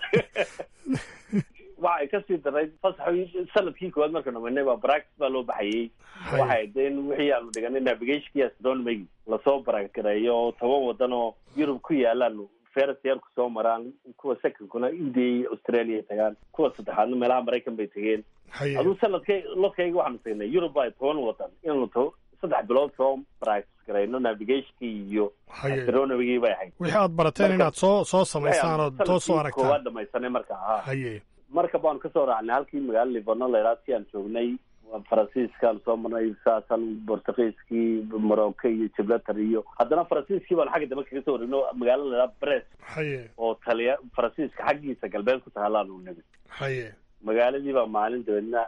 waxay kasii daray fasax sanadkii koowaad marka dhamanay baa practice baa loo baxayey waxay de in wixii aanu dhiganay navigationkii astronomy lasoo baragareeyo oo toban wadan oo yurub ku yaalaan ferasyeerku soo maraan kuwa secondkuna india iyo australia ay tagaan kuwa saddexaadna meelaha maraykan bay tegeen haye aduu sanadkay lodkayga waxaanu tagnay yurub baa toban wadan inaanu to saddex bilood soo practice garayno navigationkii iyo Haye. astronomigii bay ahayd wixii aad barateen Marka- inaad soo soo samaysaan ood soo soo sanadkii koowaad aragtaan dhamaysanay marka ahaa haye marka baanu kasoo raacnay halkii magaalo livano laydhaa si aan joognay faransiiskaan soo marnay saasan bortugiiskii morocco iyo gibraltar iyo haddana faransiiskii baanu xagga dambe kaga soo wareegno magaalo laydhaa brest haye oo taliya faransiiska xaggiisa galbeed ku tahaalaanu nimid haye magaaladii baa maalin dabeedna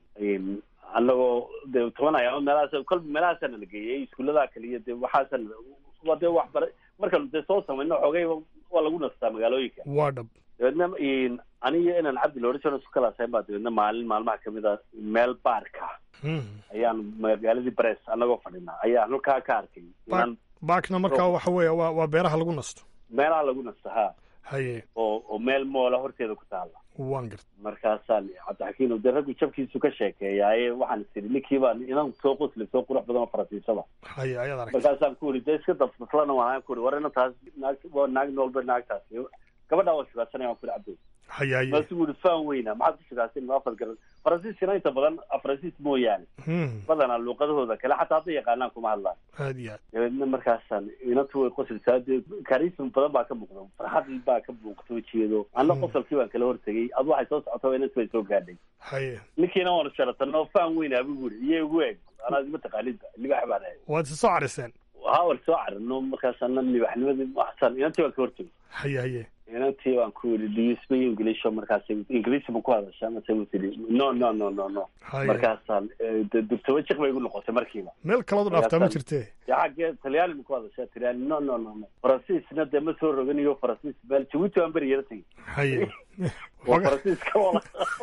annagoo de toban ayaamo meelahaas kolba meelahaasa nala geeyay iskuullada kaliya de waxaasa waa dee waxbara markaanu dee soo samayno xoogay waa lagu nastaa magaalooyinka waa dhab dabeedna aniyo inaan cabdi loodhan isku kalaasayn baa dabeedna maalin maalmaha kamid a meel baarka ayaan magaaladii bress annagoo fadhinaa ayaan halkaa ka arkay inaan baakna markaa waxa weeye waa waa beeraha lagu nasto meelaha lagu nasto ha haye oo oo meel moola horteeda ku taala waan garta markaasaan cabdixakiin de raggu jabkiisu ka sheekeeyaaye waxaan is idhi ninkii baan inan soo qosli soo qurux badan oo faransiisada haye ayaad aragtay markaasaan ku uri dee iska dafdaflana waan ku uri war ina taas naag waa naag noolba naagtaasi gabadhaa waa shugaasanaya waan ku uri cabdi haye haye maasu uri faan weyna maxaad ku shugaasan ma afar garan faransiiskana inta badan faransiis mooyaane Hmm, badanaa luuqadahooda kale xataa hadday yaqaanaan kuma hadlaan aad iyo aad dabeedna markaasaan inantu way qosilsaa dee karism badan baa ka muuqda farxad baa ka muuqta wejigeedo anna qosolkii baan kala hortegay adu waxay soo socota inantu way soo gaadhay haye ninkiina waanu sharatano faan weyn abi buri iyo igu eeg anaa ma taqaanida libax baan ahay waad isa soo cariseen haa war soo carino markaasana libaxnimadii waxsan inantii waan ka hortegay haye haye inantii waan ku yidhi do you speak english markaas ingiriisi ma ku hadashaa mase u tidhi no no no no no haye markaasaan dugtaba jiq bay igu noqotay markiiba meel kalood u dhaaftaa ma jirtee dee xaggee talyaani ma ku hadashaa talyaani no no no no faransiisna dee ma soo roganiyo faransiis meel jabuuti waan beri yara tegey haye waa faransiiska oo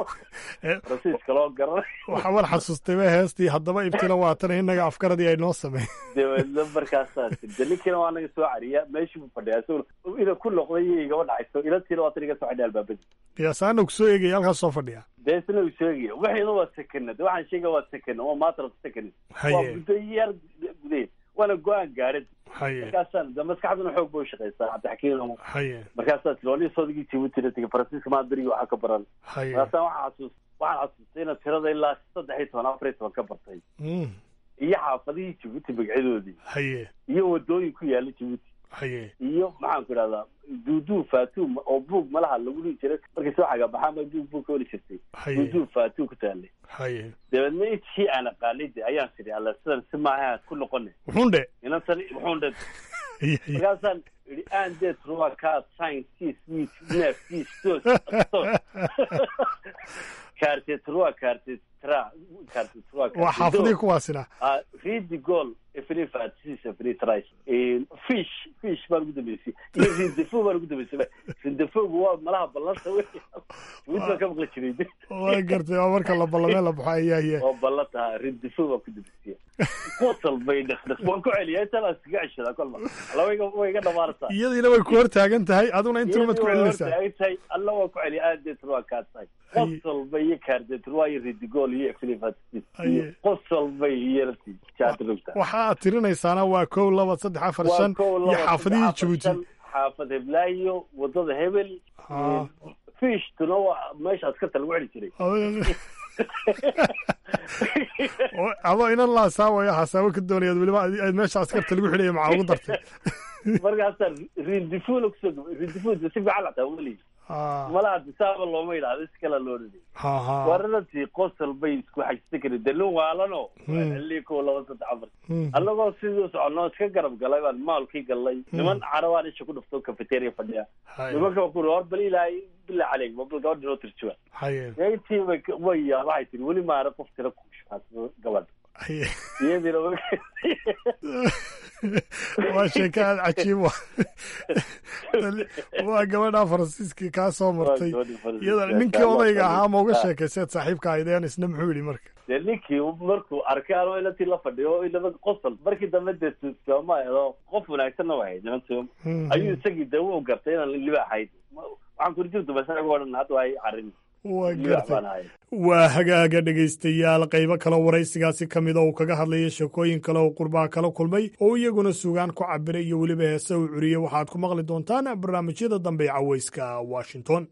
Eh. faransiiska loo garanay waxaa war xasuustay ba heestii haddaba ibtila waatana innaga afkaradii ay noo sameyn dabeedna markaasaa de ninkiina waa naga soo cariya meeshii buu fadhiyaa isaguna ina ku noqday iyo igaba dhacayso ilantiina waa tan iga soo xidhay albaabadii qiyaasaana ku soo eegaya halkaas soo fadhiya dee isna uu sheegaya wixiina waa sekena de waxaan sheegaya waa sekena waa matter of second waa haye muddo yar gudeed waana go-aan gaadhid haye markaasaan de maskaxduna xoog bay ushaqaysaa cabdixakiin haye markaasaa tiloolii soodigii jibuutina tegay faransiiska maa berigi waxaa ka baran haye markaasaan waxaa xasuus waxaan xasuustay inaan tirada ilaa saddex iyo toban afar iyo toban ka bartay Hmm, iyo xaafadihii jibuuti magacyadoodii haye iyo wadooyin ku yaala jibuuti haye iyo maxaan ku idhahdaa duuduu faatuum oo buug malaha lagu dhihi jiray markay soo xagabaxaa ma duug buug ka weli jirtay haye duuduu faatuum ku taalay haye dabeedna intii aan aqaanay de ayaan sidhi alla sidan si maaha ku noqone wuxuun dhe inantan wuxuun dhe haye haye markaasaan idhi aan dee truwa kaa sign sis wis nef sis tos tos kaarte truwa kaarte tra kaarte truwa waa xaafadii kuwaasina Ah, read the goal every fatis every tries fish fish baan ugu dambeysay iyo rindefo baan ugu dambeysay rindefogu waa malaha ballanta wey mid baan ka maqli jiray waa gartay waa marka la ballamee la baxo ayaa ye oo ballanta rindefo baan ku dambeysay qosol bay dhaqdhaq waan ku celiyaa intaan aan iskaga ceshadaa kolba alla way iga way iga dhamaanaysaa iyadiina way ku hor taagan tahay aduna intuna maad ku celinaysaa tahay alla waa ku celiya aadeetr waa kaa tahay Haye. qosol bay iyo kaardeetr waa iyo ridigool iyo every fatis Haye. qosol bay iyo rati jaadrugta waxa aad tirinaysaana waa kow laba saddex afar waa shan kow iyo laba xaafadihii saddex, afar, jabuuti shan, xaafad heblaayo wadada hebel Ah. fishtuna waa meesha askarta lagu celi jiray Oo adoo inan la hasaawayo hasaabo ka doonayaad weliba aad aad meesha askarta lagu xidhaya maxaa ugu dartay markaasaa rindifula kusoo gabay rindifula si fiican lataa weli Ah, malaha disaaba looma yidhaahdo si kala loo dhidi ha ha waranantii qosol bay isku xajista karin de nin waalano Hmm. xilii kow laba saddex afar Hmm. annagoo sidii soconoo iska garab galay baan maalkii galay niman carabaan isha ku dhufto cafeteria fadhiya haye nimanka waa ku uri hor bal ilaahay bilaa caleyk ma bal gabadha noo tirjuwa haye intii way way yaa waxay tiri weli maara qof tira ku shukaasado gabadha haye iyadiina way waa sheeko aad cajiib wa waa gabadha faransiiskii kaa soo martay iyada ninkii odayga ahaa ma uga sheekayseed saaxiibka aydeen isna muxuu yidhi marka dee ninkii markuu arkay anoo inantii la fadhiyo inaba qosol markii dambe dee tuugsooma edo qof wanaagsanna waa hayd nimantu Hmm. ayuu isagii dee wuu gartay inaan libaax hayd waxaan kuri jirtu bas anaga odhan hadda waa carin waa libaax gartay baan ahay waa hagaaga dhegaystayaal qaybo kale waraysigaasi ka mid a uu kaga hadlaya sheekooyin kale oo qurbaha kala kulmay oo iyaguna sugaan ku cabiray iyo weliba heese uu curiyey waxaad ku maqli doontaan barnaamijyada dambe ee caweyska washington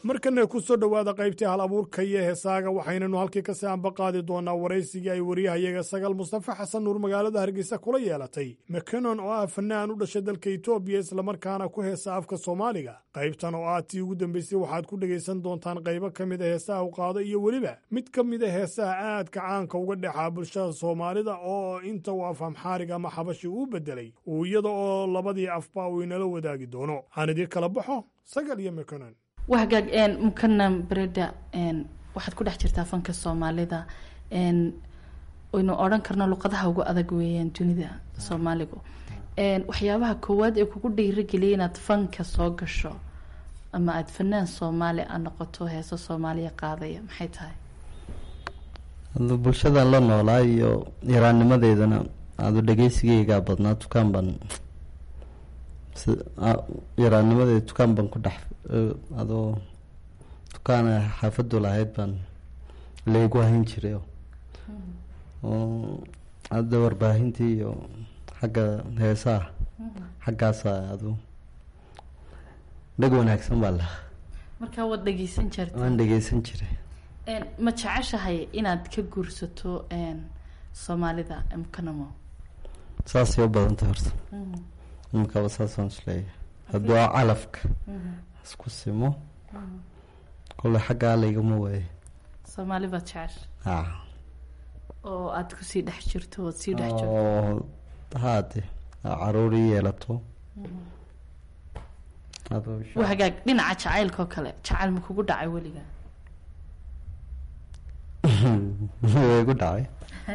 markana ku soo dhowaada qaybtii hal abuurka iyo heesaaga waxaynanu halkii kasii anba qaadi doonaa waraysigii ay wariyahayaga sagal mustafa xasan nuur magaalada hargeysa kula yeelatay makenon oo ah fanaan u dhashay dalka etoobiya islamarkaana ku heesa afka soomaaliga qaybtan oo ah tii ugu dambeysay waxaad ku dhegaysan doontaan qaybo ka mid a heesaha u qaado iyo weliba mid ka mid a heesaha aadka caanka uga dhexaa bulshada soomaalida oo inta uu af amxaariga ama xabashi uu bedelay uu iyada oo labadii afba uu inala wadaagi doono aan idin kala baxo sagal iyo makenon wahagaag mukanam bereda waxaad ku dhex jirtaa fanka soomaalida waynu odhan karno luqadaha ugu adag weeyaan dunida soomaaligu waxyaabaha koowaad ee kugu dhiirageliya inaad fanka soo gasho ama aada fanaan soomaali a noqoto heeso soomaaliya qaadaya maxay tahay adu bulshadan la noolaa iyo yaraannimadeydana adu dhegeysigeygaa badnaa dukaan baan yaraannimadeeda dukaan baan ku dhex adoo dukaana xaafadu lahayd baan laygu hayn jiray oo hadda warbaahintii iyo xagga heesaha xaggaasa adu dheg wanaagsan baa lahaa markaa waad dhegeysan jirta waan dhegeysan jiray ma jeceshahay inaad ka guursato soomaalida mkanamo saasay u badantay horta imikaba saasaan isleeyahay hadduu a calafka isku simo kole xaggaa laygama waaye soomaali baad jecesha ha oo aada kusii dhex jirto ood sii dhex jirto oo haade caruurii yeelato waa hagaag dhinaca jacaylka oo kale jacayl ma kugu dhacay weligaa way gu dhacay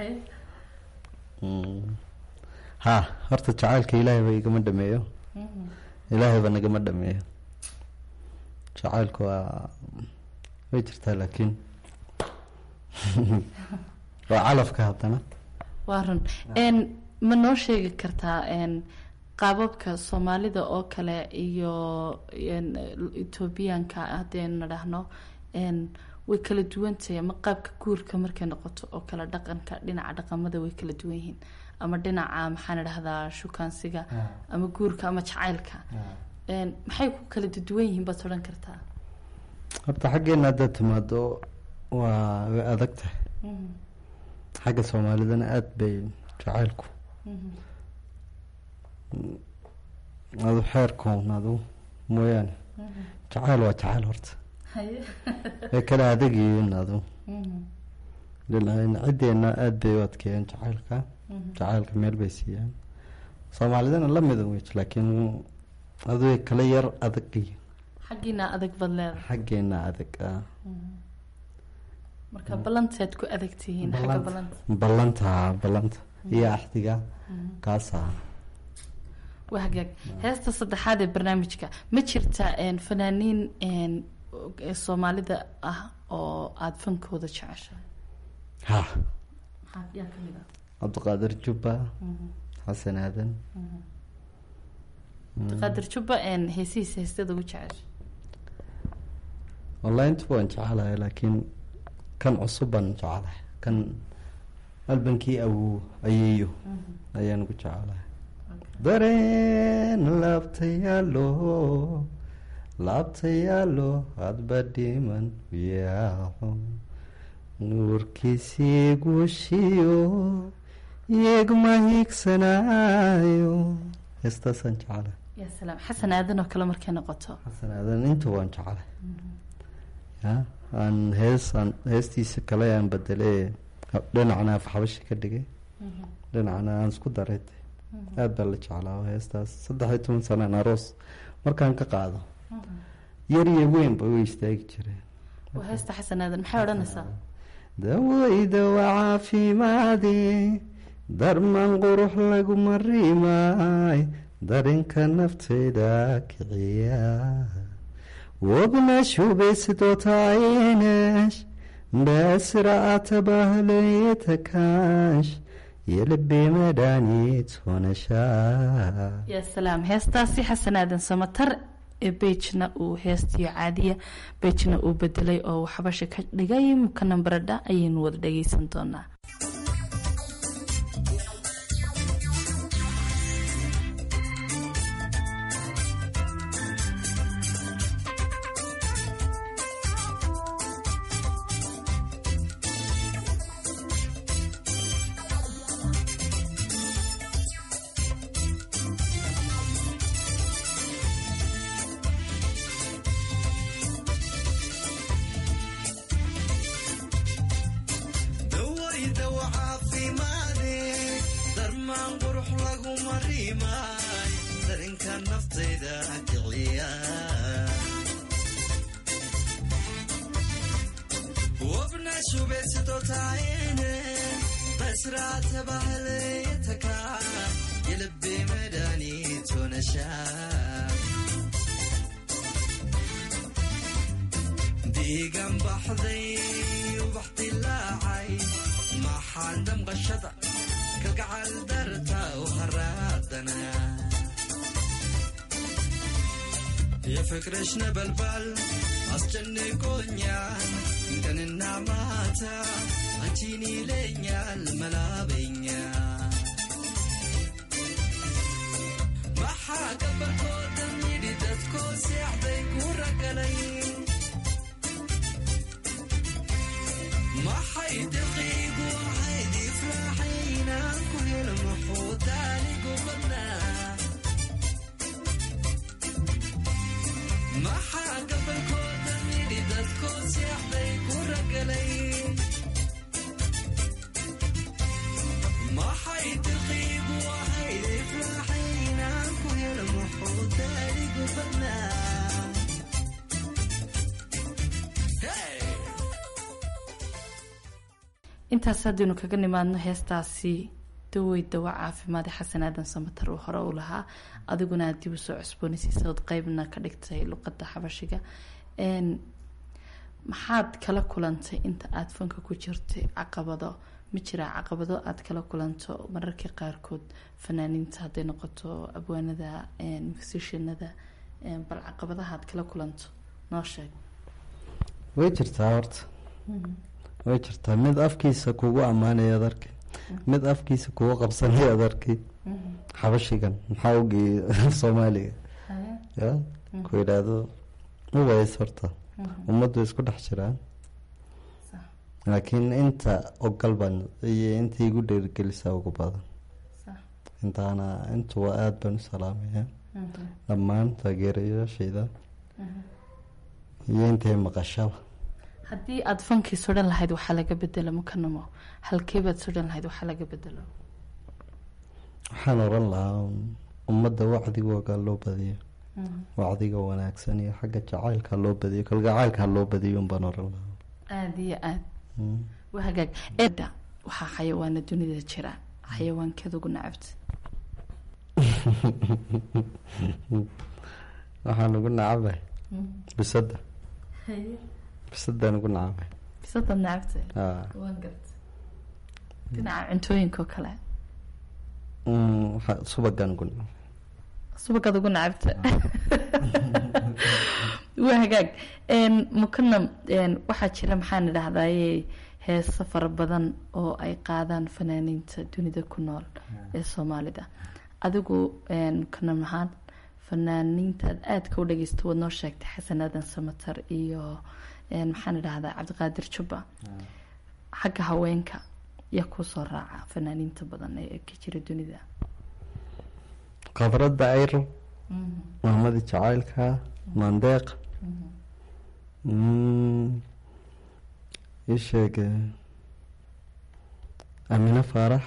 ha horta jacaylka ilaahay ba igama dhameeyo ilaahay ba nagama dhameeyo jacaylku waa way jirtaa laakiin waa calafka haddana waa run ma noo sheegi kartaa qaababka soomaalida oo kale iyo ethoobiyaanka haddaynu nadhahno way kala duwantahay ama qaabka guurka markay noqoto oo kale dhaqanka dhinaca dhaqamada way kala duwan yihiin ama dhinaca maxaan idhahdaa shukaansiga ama guurka ama jacaylka maxay ku kala duwan yihiin baad odhan kartaa horta xaggeena haddaad timaado waa way adag tahay xagga soomaalidana aada bay jacaylku adu xeerkoon adu mooyaane jacayl waa jacayl horta way kala adagyihiin adu ciddeena aada bay u adkeeyeen jacaylka jacaylka meel bay siiyaan soomaalidana lamida wey laakiin adu way kala yar adag yihiin xaggiina adag baad leedahay xaggeena adag ah marka ballantaad ku adag tihiin xagga ballanta ballanta ballanta iyo axdiga kaasa waa hagaag heesta saddexaad ee barnaamijka ma jirta fanaaniin soomaalida ah oo aada fankooda jeceshahay ha yaa kamid ah cabdiqaadir jubba xasan aadan cabdiqaadir jubba heesihiisa heestada ugu jecesha wallahi intuba waan jecelahay laakiin kan cusub baan jecelahay kan albankii awow ayeeyo ayaan ugu jecelahay dareen laabtayaalo laabtayaalo hadba dhiman yaaco nuurkiisii guushiyo iyagma hiigsanaayo heestaasaan jecelahay ya salaam xasan aadan oo kale markay noqoto xasan aadan intuba waan jecelahay ya aan hees aan heestiisa kale aan bedelay dhinacna afxabashi ka dhigay dhinacna aan isku daray aada baa la jeclaa heestaas saddex iyo toban sanaan aroos markaan ka qaado yar iyo weynba way istaagi jireen waa heesta xasan aadan maxay odhanaysaa daweyda waa caafimaade darman qurux laguma rimaay darinka nafteyda kiciya wabnash hubaysidotaayenash በስርዓተ ባህል የተካሽ የልቤ መድኃኒት ሆነሻ ya salaam heestaasi xasan aadan samatar ee beijna uu heestiyo caadiya beijna uu bedelay oo uu xabasha ka dhigay mukanan baradha ayaynu wada dhageysan doonaa laguma rimaay darinka naftayda kiciya wabna shubesidotaayene basraata bahlayataka yelbe medanitonasha diigan baxday ubax dilaacay maxaan damqashada kalgacal darta u haraadana yo fikrashna balbal አስጨንቆኛል ቀንና ማታ አንቺን ይለኛል መላበኛ maxaa gabarkooda midhi dadkoo seexday ku ragalay maxay daqiigu ahayd ifraaxaynaan ku helo muxuu daaligu badnaa maxaa gabarkooda midhi dadkoo seexday ku ragalay maxay daqiigu ahayd ifraaxaynaan ku helo muxuu daaligu badnaa intaas haddaynu kaga nimaadno heestaasi dawey dawa caafimaade xasan aadan samatar uu hore u lahaa adiguna aad dib usoo cusboonaysiisaod qeybna ka dhigtay luqadda xabashiga maxaad kala kulantay inta aada fanka ku jirtay caqabado ma jiraa caqabado aada kala kulanto mararka qaarkood fanaaniinta hadday noqoto abwaanada musishanada bal caqabadaha aad kala kulanto noo sheeg way jirtaa horta way jirtaa mid afkiisa kugu ammaanaya ad arkay mid afkiisa kugu qabsanaya ad arkay xabashigan maxaa ugeeyay soomaaliga ya ku yidhaahdo uways horta ummaddu isku dhex jiraan laakiin inta ogal baan iyo inta igu dheerigelisaa ugu badan intaana intuba aada baan u salaamaya dhammaan taageerayaashayda iyo intay maqashaba haddii aada fankii sodhan lahayd waxaa laga bedelo mukanamo halkeebaad sodhan lahayd waxaa laga bedelo waxaan oran lahaa ummadda wacdigooga loo badiyo wacdiga wanaagsan iyo xagga jacaylka loo badiyo kalgacaylka loo badiyo unbaan oran lahaa aada iyo aada waa hagaag eda waxaa xayawaana dunida jira xayawaankeed ugu nacabta waxaan ugu nacabay bisada bisadaan ugu nacabay bisadaad nacabtay aa waan garta dhinaca cuntooyinka oo kale waxa- subagaan ugu nacabay subagaad ugu nacabta waa hagaag mukanam waxaa jira maxaan idhahdaye heeso fara badan oo ay qaadaan fanaaniinta dunida ku nool ee soomaalida adigu mukanam ahaan fanaaniintaad aadka u dhageysto waad noo sheegtay xasan aadan samatar iyo maxaan idhahdaa cabdiqaadir jubba xagga haweenka yaa kusoo raaca fanaaniinta badan ee ka jira dunida khadradda ayro maamadi jacaylka maandeeq ii sheeg amine faarax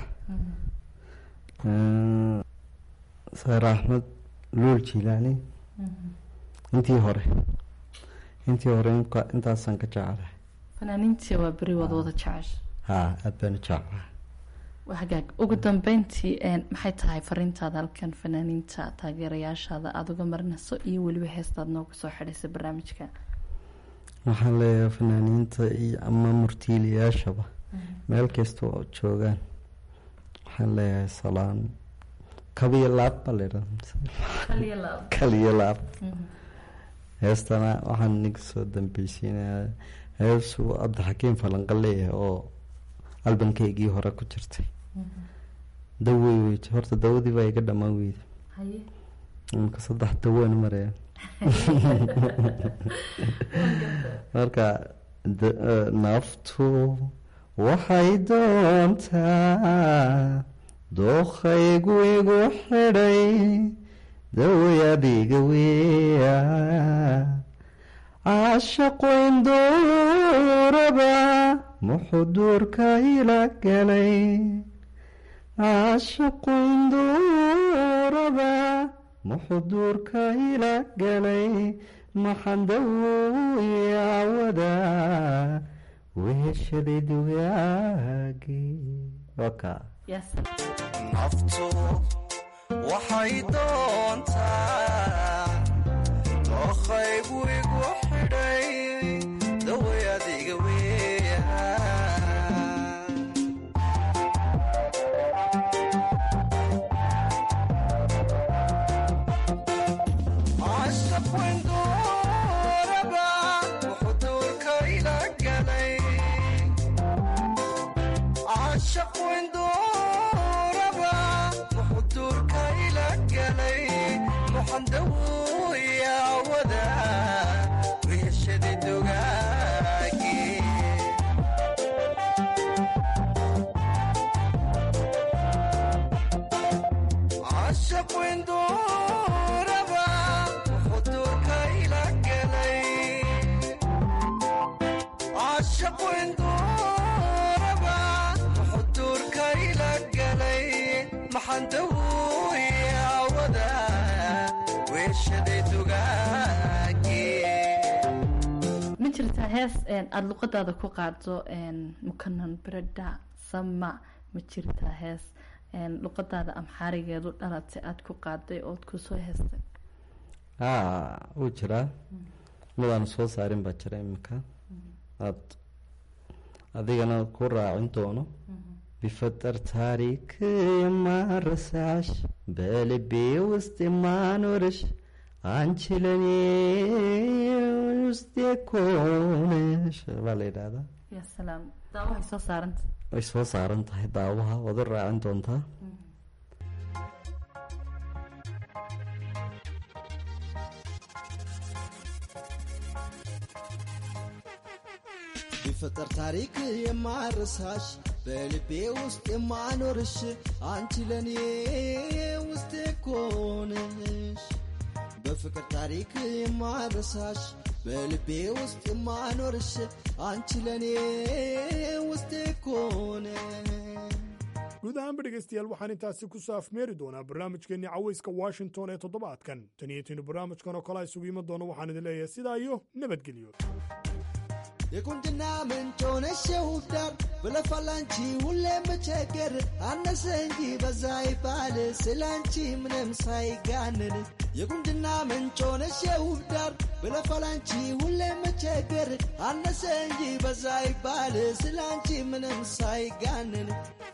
saare axmed luul jilaani intii hore intii hore inka- intaasaan ka jeclahay fanaaniintii waa beri wada wada jecesha haa aada baan u jeclahay waa hagaag ugu dambeyntii maxay tahay fariintaada halkan fanaaniinta taageerayaashaada aada uga marinayso iyo weliba heestaad noogu soo xidhaysa barnaamijka waxaan leeyahay fanaaniinta iyo ama murtiiliyaashaba meel kasta oo joogaan waxaan leeyahay salaan kabiyo laab baa laydhaha kaliyo laab heestana waxaan niga soo dambeysiinayaa heesuu cabdixakiim falanqa leeyahay oo albankeygii hore ku jirtay dawey wey horta dawadii baa iga dhamaan weyda imika saddex dawaan maraya marka d- eh, naftu waxay doontaa dookhaygu igu xidhay daway adiga weya caashaqo indooraba muxuu duurka ila galay caashaquinduuraba muxuduurka ila galay maxandawoyawada weheshaday dugaagii waka naftu waxay doontaa dookhaygu igu xidhay daway adiga weya cashaqwindooraba wuxuu duurka ila galay cashaqwindooraba wuxuu duurka ila galay muxandawiyawada weheshadii dugaagii cashaqwindooraba wuxuu duurka ila galay cashaqwindooraba wuxuu duurka ila galay maxandawiyawada weeshaday dugaagii ma jirtaa hees een, aada luqadaada ku qaado een, mukanan bereda sama ma jirtaa hees een, luqadaada amxaarigeedu dhalatay aada ku qaaday ood kusoo heestay haa wuu jiraa midaan soo saarin baa jira iminka aad adigana ku raacin doono بفطر تاريك ما رسعش بقلبي وسط ما نورش አንቺ ለኔ ውስጤ ኮነሽ baa la yidhaahdaa ya salaam daawahay soo saaranta way soo saaran tahay daawaha waad u raacin doontaa ቢፈጠር ታሪክ የማረሳሽ በልቤ ውስጥ የማኖርሽ አንቺ ለኔ ውስጤ ኮነሽ በፍቅር ታሪክ የማረሳሽ በልቤ ውስጥ የማኖርሽ አንቺ ለኔ ውስጤ ኮነሽ guud ahaanba dhegaystayaal waxaan intaasi ku soo afmeeri doonaa barnaamijkeenni cawayska washington ee toddobaadkan tan iyo tinu barnaamijkan oo kale a isugu iman doono waxaan idin leeyahay sidaa iyo nabadgelyo የቁንጅና ምንጭ ሆነሽ የውብ ዳር ብለፋላንቺ ሁሌ መቸገር አነሰ እንጂ በዛ ይባል ስላንቺ ምንም ሳይጋንን የቁንጅና ምንጭ ሆነሽ የውብ ዳር ብለፋላንቺ ሁሌ መቸገር አነሰ እንጂ በዛ ይባል ስላንቺ ምንም ሳይጋንን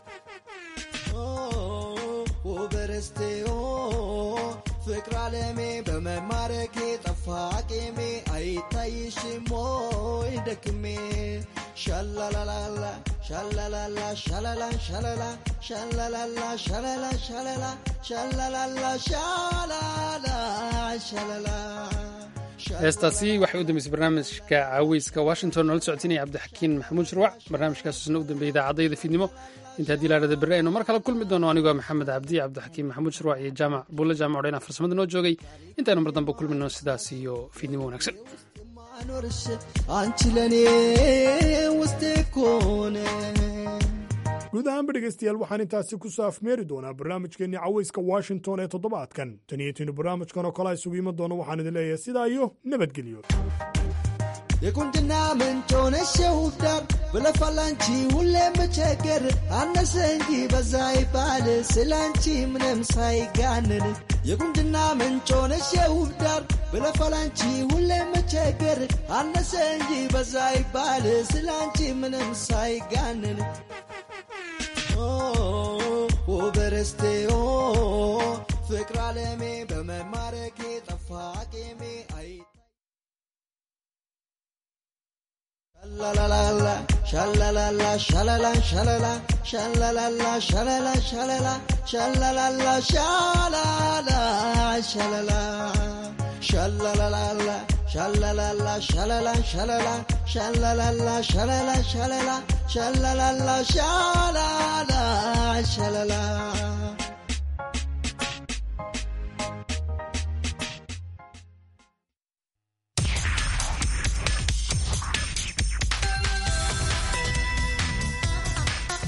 ውበረስቴ ፍቅር አለሜ በመማረኬ ጠፋ ቄሜ አይታይሽም ወይ ደክሜ ሻላላላላ ሻላላላ ሻላላ ሻላላ ሻላላላ ሻላላ ሻላላ ሻላላላ ሻላላ ሻላላ heestaasi waxay u dambeysay barnaamijka caweyska washington noola socotinaya cabdixakiin maxamuud shirwac barnaamijkaasna u dambeeyay idaacadayda fiidnimo inta haddii laadhada berri aynu mar kale kulmi doono anigoo maxamed cabdi cabdixakiin maxamuud shirwac iyo jaamac buulle jaamac odhayna farsamada noo joogay intaynu mar dambe kulmino sidaas iyo fiidnimo wanaagsan ማኖርሽ አንቺ ለኔ ውስጤ ኮነሽ guud ahaanba dhegaystayaal waxaan intaasi ku soo afmeeri doonaa barnaamijkeenni cawayska washington ee toddobaadkan tan iyo tinu barnaamijkan oo kale a isugu iman doono waxaan idin leeyahay sidaa iyo nabadgelyo የቁንጅና ምንጭ ሆነሽ የውብ ዳር ብለፋላንቺ ሁሌ መቸገር አነሰ እንጂ በዛ ይባል ስላንቺ ምንም ሳይጋንን የቁንጅና ምንጭ ሆነሽ የውብ ዳር ብለፋላንቺ ሁሌ መቸገር አነሰ እንጂ በዛ ይባል ስላንቺ ምንም ሳይጋንን ውበረስቴ ፍቅር አለሜ በመማረኬ ጠፋ ቄሜ አይ Shalalala, shalalala, shalala, shalala, shalalala, shalala, shalala, shalalala, shalala, shalala. Shalalala, shalalala, shalala, shalala, shalalala, shalala, shalala, shalalala, shalala, shalala.